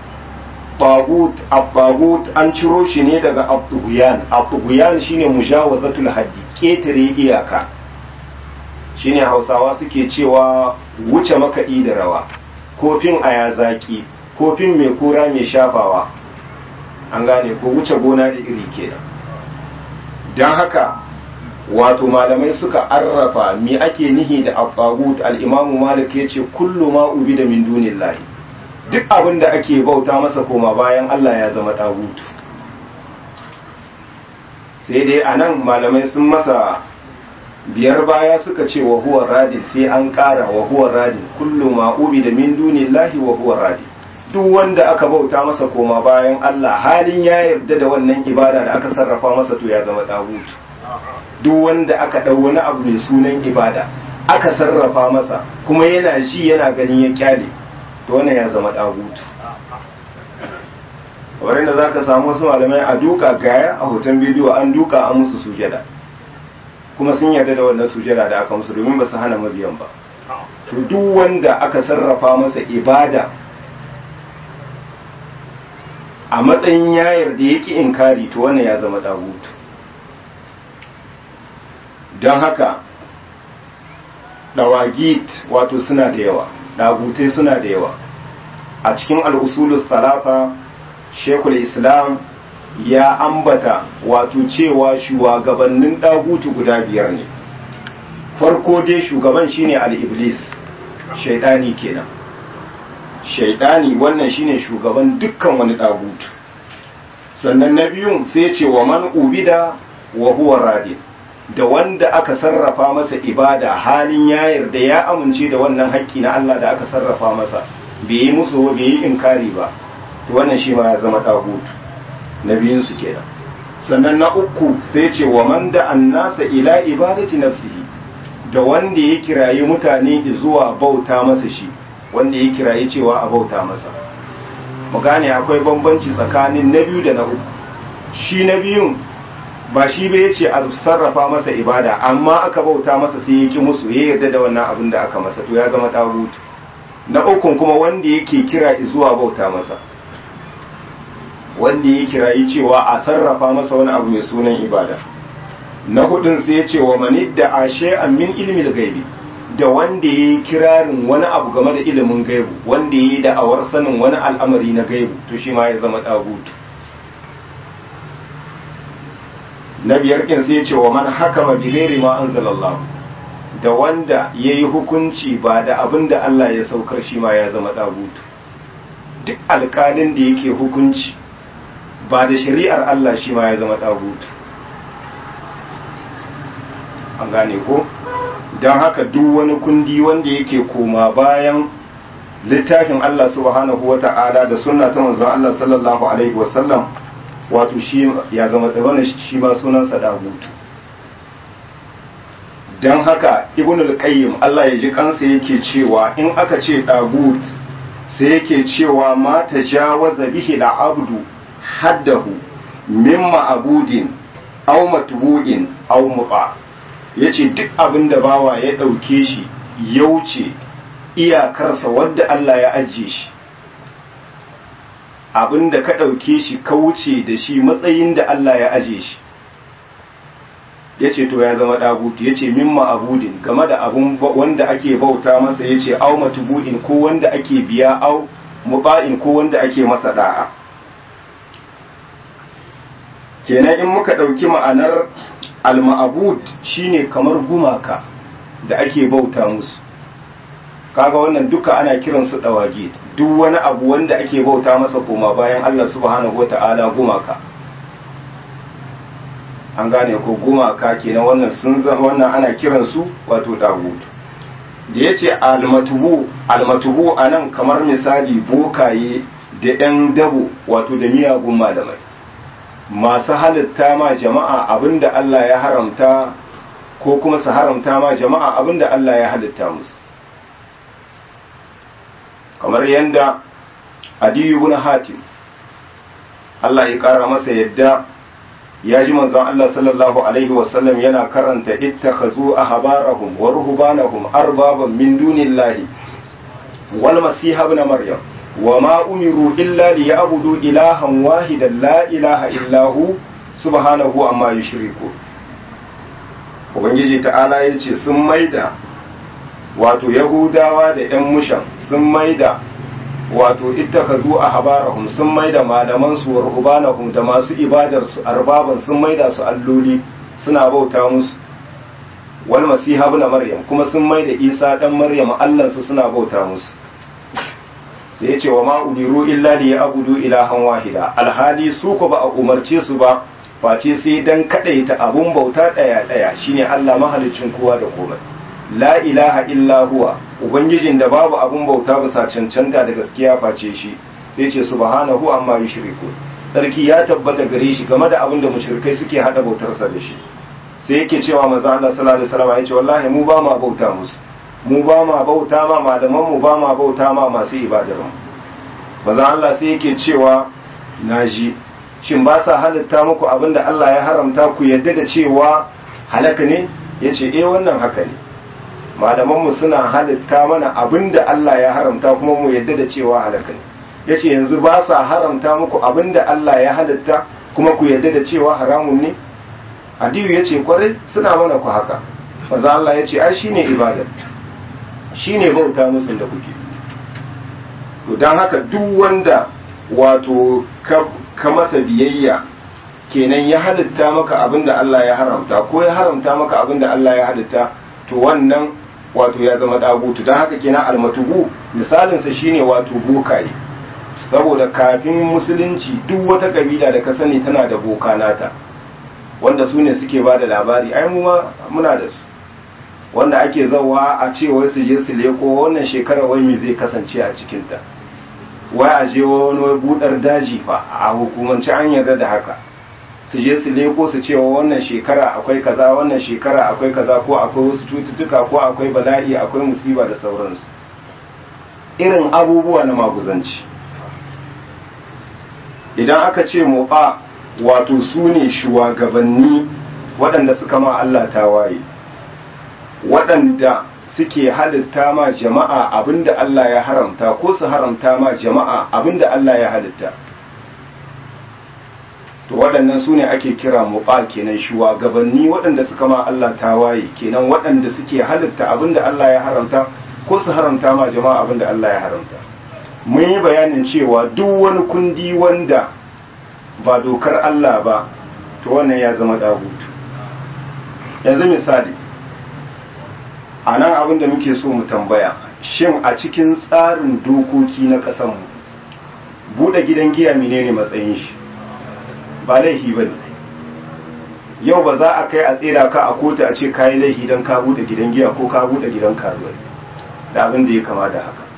tagut abbagut an ciro shi ne daga abduguyan abduguyan shine mujawazatul haddi ketare iyaka shine hausawa suke cewa wuce makaɗi da rawa kofin aya zaki kofin mai kura mai shafawa an gane ko wuce gona da iri kenan don haka wato malamai suka arrafa me ake nihi da abbagut al-imamu malik ya ce kullu ma ubi da min dunillahi duk abin da ake bauta masa koma bayan Allah ya zama ɗagutu sai dai a nan malamai sun masa biyar baya suka ce wa huwa radin sai an ƙara wa huwa radin kullu ma'ubi da min dunillahi wa huwa radin duk wanda aka bauta masa koma bayan Allah halin ya yarda da wannan ibada da aka sarrafa masa to ya zama ɗagutu duk wanda aka ɗau wani abu mai sunan ibada aka sarrafa masa kuma yana ji yana ganin ya kyale to wannan ya zama ɗagutu wurin da za ka samu wasu malamai a duka gaya a hoton bidiyo an duka an musu sujada kuma sun yarda da wannan sujada da aka musu domin ba su hana mabiyan ba to duk wanda aka sarrafa masa ibada a matsayin yayar da yake inkari to wannan ya zama ɗagutu don haka dawagit wato suna da yawa dagutai suna da yawa a cikin al'usulus salasa shekul islam ya ambata wato cewa shugabannin dagutu guda biyar ne farko dai shugaban shine al-iblis shaidani kenan shaidani wannan shine shugaban dukkan wani dagutu sannan na biyun sai ce wa man ubida wa huwa radin da wanda aka sarrafa masa ibada halin ya yarda ya amince da wannan haƙƙi na Allah da aka sarrafa masa bai yi musu bai yi inkari ba to wannan shi ma ya zama tagutu na biyun su kenan sannan na uku sai ce wa man da annasa ila ibadati nafsihi da wanda ya kirayi mutane zuwa bauta masa shi wanda ya kirayi cewa a bauta masa mu gane akwai bambanci tsakanin na biyu da na uku shi na biyun ba shi bai ce a sarrafa masa ibada amma aka bauta masa sai ya ki musu ya yarda da wannan abin da aka masa to ya zama tagutu na ukun kuma wanda yake kira zuwa bauta masa wanda ya kirayi cewa a sarrafa masa wani abu mai sunan ibada na hudun sai ya ce wa mani da ashe min ilmi gaibi da wanda ya yi kirarin wani abu game da ilimin gaibu wanda ya yi da'awar sanin wani al'amari na gaibu to shi ma ya zama tagutu na biyar kin sai ce wa man hakama bi ghairi ma anzalallah da wanda yayi hukunci ba da abin da Allah ya saukar shi ma ya zama dagutu duk alƙalin da yake hukunci ba da shari'ar Allah shi ma ya zama dagutu an gane ko don haka duk wani kundi wanda yake koma bayan littafin Allah subhanahu wata'ala da sunna ta manzon Allah sallallahu alaihi wasallam wato shi ya zama wannan shi ma sunansa dagutu don haka ibn al-qayyim Allah ya ji kansa yake cewa in aka ce dagut sai yake cewa ma tajawaza bihi al-abdu haddahu min ma'budin aw matbu'in aw muqa yace duk abin da bawa ya dauke shi ya wuce iyakarsa wadda Allah ya ajiye shi abin da ka ɗauke shi ka wuce da shi matsayin da Allah ya aje shi ya ce to ya zama ɗagutu ya ce mimma abudin game da abun wanda ake bauta masa ya ce au matubu'in ko wanda ake biya au muba'in ko wanda ake masa da'a kenan in muka ɗauki ma'anar al-ma'abud shine kamar gumaka da ake bauta musu kaga wannan duka ana kiran su dawagi duk wani abu wanda ake bauta masa koma bayan Allah subhanahu wata'ala gumaka an gane ko gumaka kenan wannan sun wannan ana kiran su wato dagut da yace almatubu almatubu anan kamar misali bokaye da ɗan dabo wato da miyagun malamai masu halitta ma jama'a abinda Allah ya haramta ko kuma su haramta ma jama'a abinda Allah ya halitta musu kamar yadda adiyu ibn hatim Allah ya kara masa yadda ya ji manzon Allah sallallahu alaihi wasallam yana karanta ittakhazu ahbarahum wa ruhbanahum arbaban min dunillahi wal masiha ibn maryam wa ma umiru illa liya'budu ilahan wahidan la ilaha illa hu subhanahu amma yushriku ubangiji ta'ala yace sun maida wato yahudawa da 'yan mushan sun maida wato ittakazu a habarahum sun maida malaman su wa ruhbanahum da masu ibadar su arbaban sun maida su alloli suna bauta musu wal masiha ibn maryam kuma sun maida isa dan maryam allan su suna bauta musu sai ya ce wa ma umiru illa li ya'budu ilahan wahida alhali su ko ba a umarce su ba face sai dan kadaita abun bauta daya daya shine Allah mahalicin kowa da komai la ilaha illa huwa ubangijin da babu abun bauta bisa cancanta da gaskiya face shi sai ce subhanahu amma yushriku sarki ya tabbata gare shi game da abin da mushrikai suke hada bautarsa da shi sai yake cewa manzo Allah sallallahu alaihi wasallam yace wallahi mu ba ma bauta musu mu ba ma bauta ma malaman mu ba ma bauta ma masu ibadar mu manzo Allah sai yake cewa naji shin ba sa halitta muku abin da Allah ya haramta ku yadda da cewa halaka ne yace eh wannan haka ne malaman mu suna halitta mana abin da Allah ya haramta kuma mu yadda da cewa halaka ne yace yanzu ba sa haramta muku abin da Allah ya halitta kuma ku yadda da cewa haramun ne adiyu ya ce kwarai suna mana ku haka maza Allah ya ce ai shi ne ibadar shi ne bauta musun da kuke to don haka duk wanda wato ka masa biyayya kenan ya halitta maka abin da Allah ya haramta ko ya haramta maka abin da Allah ya halitta to wannan wato ya zama dagutu don haka kenan almatubu misalinsa shine wato bokaye saboda kafin musulunci duk wata kabila da ka sani tana da boka nata wanda su ne suke ba da labari ai mu muna da su wanda ake zawa a ce wai su je su leko wannan shekara wai me zai kasance a cikinta wai a je wani wai budar daji fa a hukumance an yarda da haka su je su leko su ce wannan shekara akwai kaza wannan shekara akwai kaza ko akwai wasu cututtuka ko akwai bala'i akwai musiba da sauransu irin abubuwa na maguzanci idan aka ce mofa wato su ne shugabanni waɗanda suka ma Allah tawaye waɗanda suke halitta ma jama'a abinda Allah ya haramta ko su haramta ma jama'a abinda Allah ya halitta to waɗannan su ne ake kira muɓa kenan shugabanni waɗanda suka ma Allah tawaye kenan waɗanda suke halitta abinda Allah ya haramta ko su haramta ma jama'a abinda Allah ya haramta mun yi bayanin cewa duk wani kundi wanda ba dokar Allah ba to wannan ya zama dagutu yanzu misali a nan abin da muke so mu tambaya shin a cikin tsarin dokoki na ƙasanmu buɗe gidan giya menene matsayin shi ba laifi ba ne yau ba za a kai a tsira ka a kotu a ce kayi laifi don ka buɗe gidan giya ko ka buɗe gidan karuwai da abin da ya kama da haka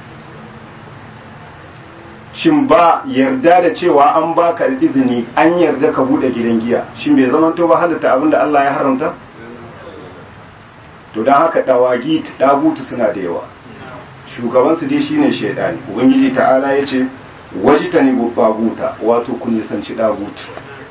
shin ba yarda da cewa an baka izini an yarda ka bude gidan giya shin bai zama to ba halatta abin da Allah ya haramta to dan haka dawagi dagutu suna da yawa shugaban su dai shine shaydani ubangiji ta'ala yace wajitani bu taguta wato kun nisanci dagutu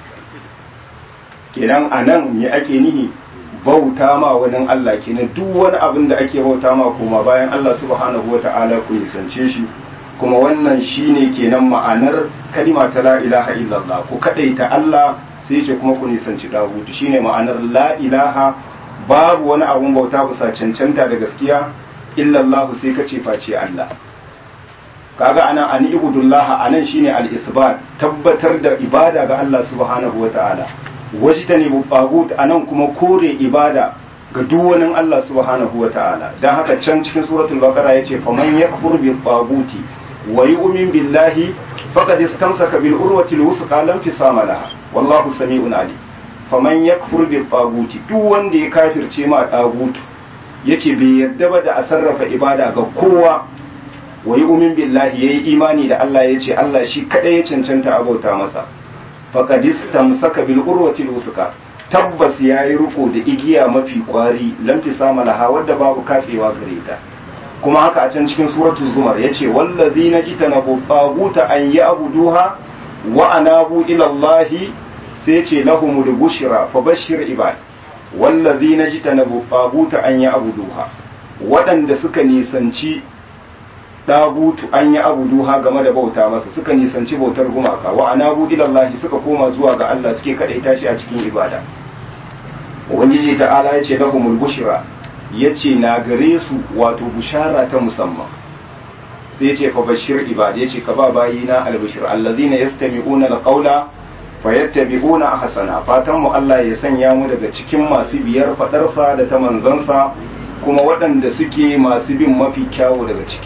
kenan anan me ake nihi bauta ma wani Allah kenan duk wani abin da ake bauta ma kuma bayan Allah subhanahu wata'ala ku nisance shi kuma wannan shine kenan ma'anar kalima ta la ilaha illallah ku kadaita Allah sai ce kuma ku nisanci dagutu shine ma'anar la ilaha babu wani abun bauta bisa cancanta da gaskiya illallah sai kace face Allah kaga anan an ibudullah anan shine al-isbat tabbatar da ibada ga Allah subhanahu wataala wajtani bu tagut anan kuma kore ibada ga duk wani Allah subhanahu wataala dan haka can cikin suratul baqara yace faman yakfur bi taguti wa yu'min billahi faqad istamsaka bil urwati al wuthqa lam fisama laha wallahu sami'un alim faman yakfur bi taguti duk wanda ya kafirce ma tagutu yace bai yadda ba da a sarrafa ibada ga kowa wa yu'min billahi yayi imani da Allah yace Allah shi kadai ya cancanta abauta masa faqad istamsaka bil urwati al wuthqa tabbas yayi riko da igiya mafi kwari lam fisama laha wadda babu kafewa gare ta kuma haka a can cikin suratul zumar yace wallazina jitanabu taguta an ya'buduha wa anabu ila Allah sai yace lahumul bushra fabashshir ibad wallazina jitanabu taguta an ya'buduha waɗanda suka nisanci dagutu an yi abuduha game da bauta masa suka nisanci bautar gumaka wa anabu ila Allah suka koma zuwa ga Allah suke kadaita shi a cikin ibada ubangiji ta'ala yace lahumul bushra ya ce na gare su wato bushara ta musamman sai ya ce fa bashir ibad ya ce ka ba bayina albashir allazina yastami'una alqawla fayattabi'una ahsana fatan mu Allah ya sanya mu daga cikin masu biyar fadarsa da ta manzansa kuma waɗanda suke masu bin mafi kyawu daga ciki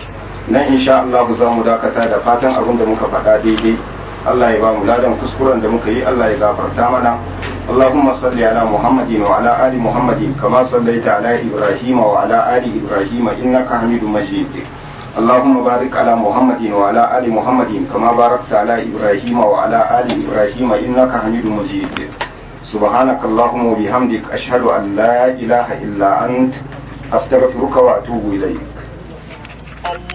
nan insha Allah za mu dakata da fatan abin da muka faɗa daidai Allah ya ba mu ladan kuskuren da muka yi Allah ya gafarta mana اللهم صل على محمد وعلى آل محمد كما صليت على إبراهيم وعلى آل إبراهيم إنك حميد مجيد اللهم بارك على محمد وعلى آل محمد كما باركت على إبراهيم وعلى آل إبراهيم إنك حميد مجيد سبحانك اللهم وبحمدك أشهد أن لا إله إلا أنت أستغفرك وأتوب إليك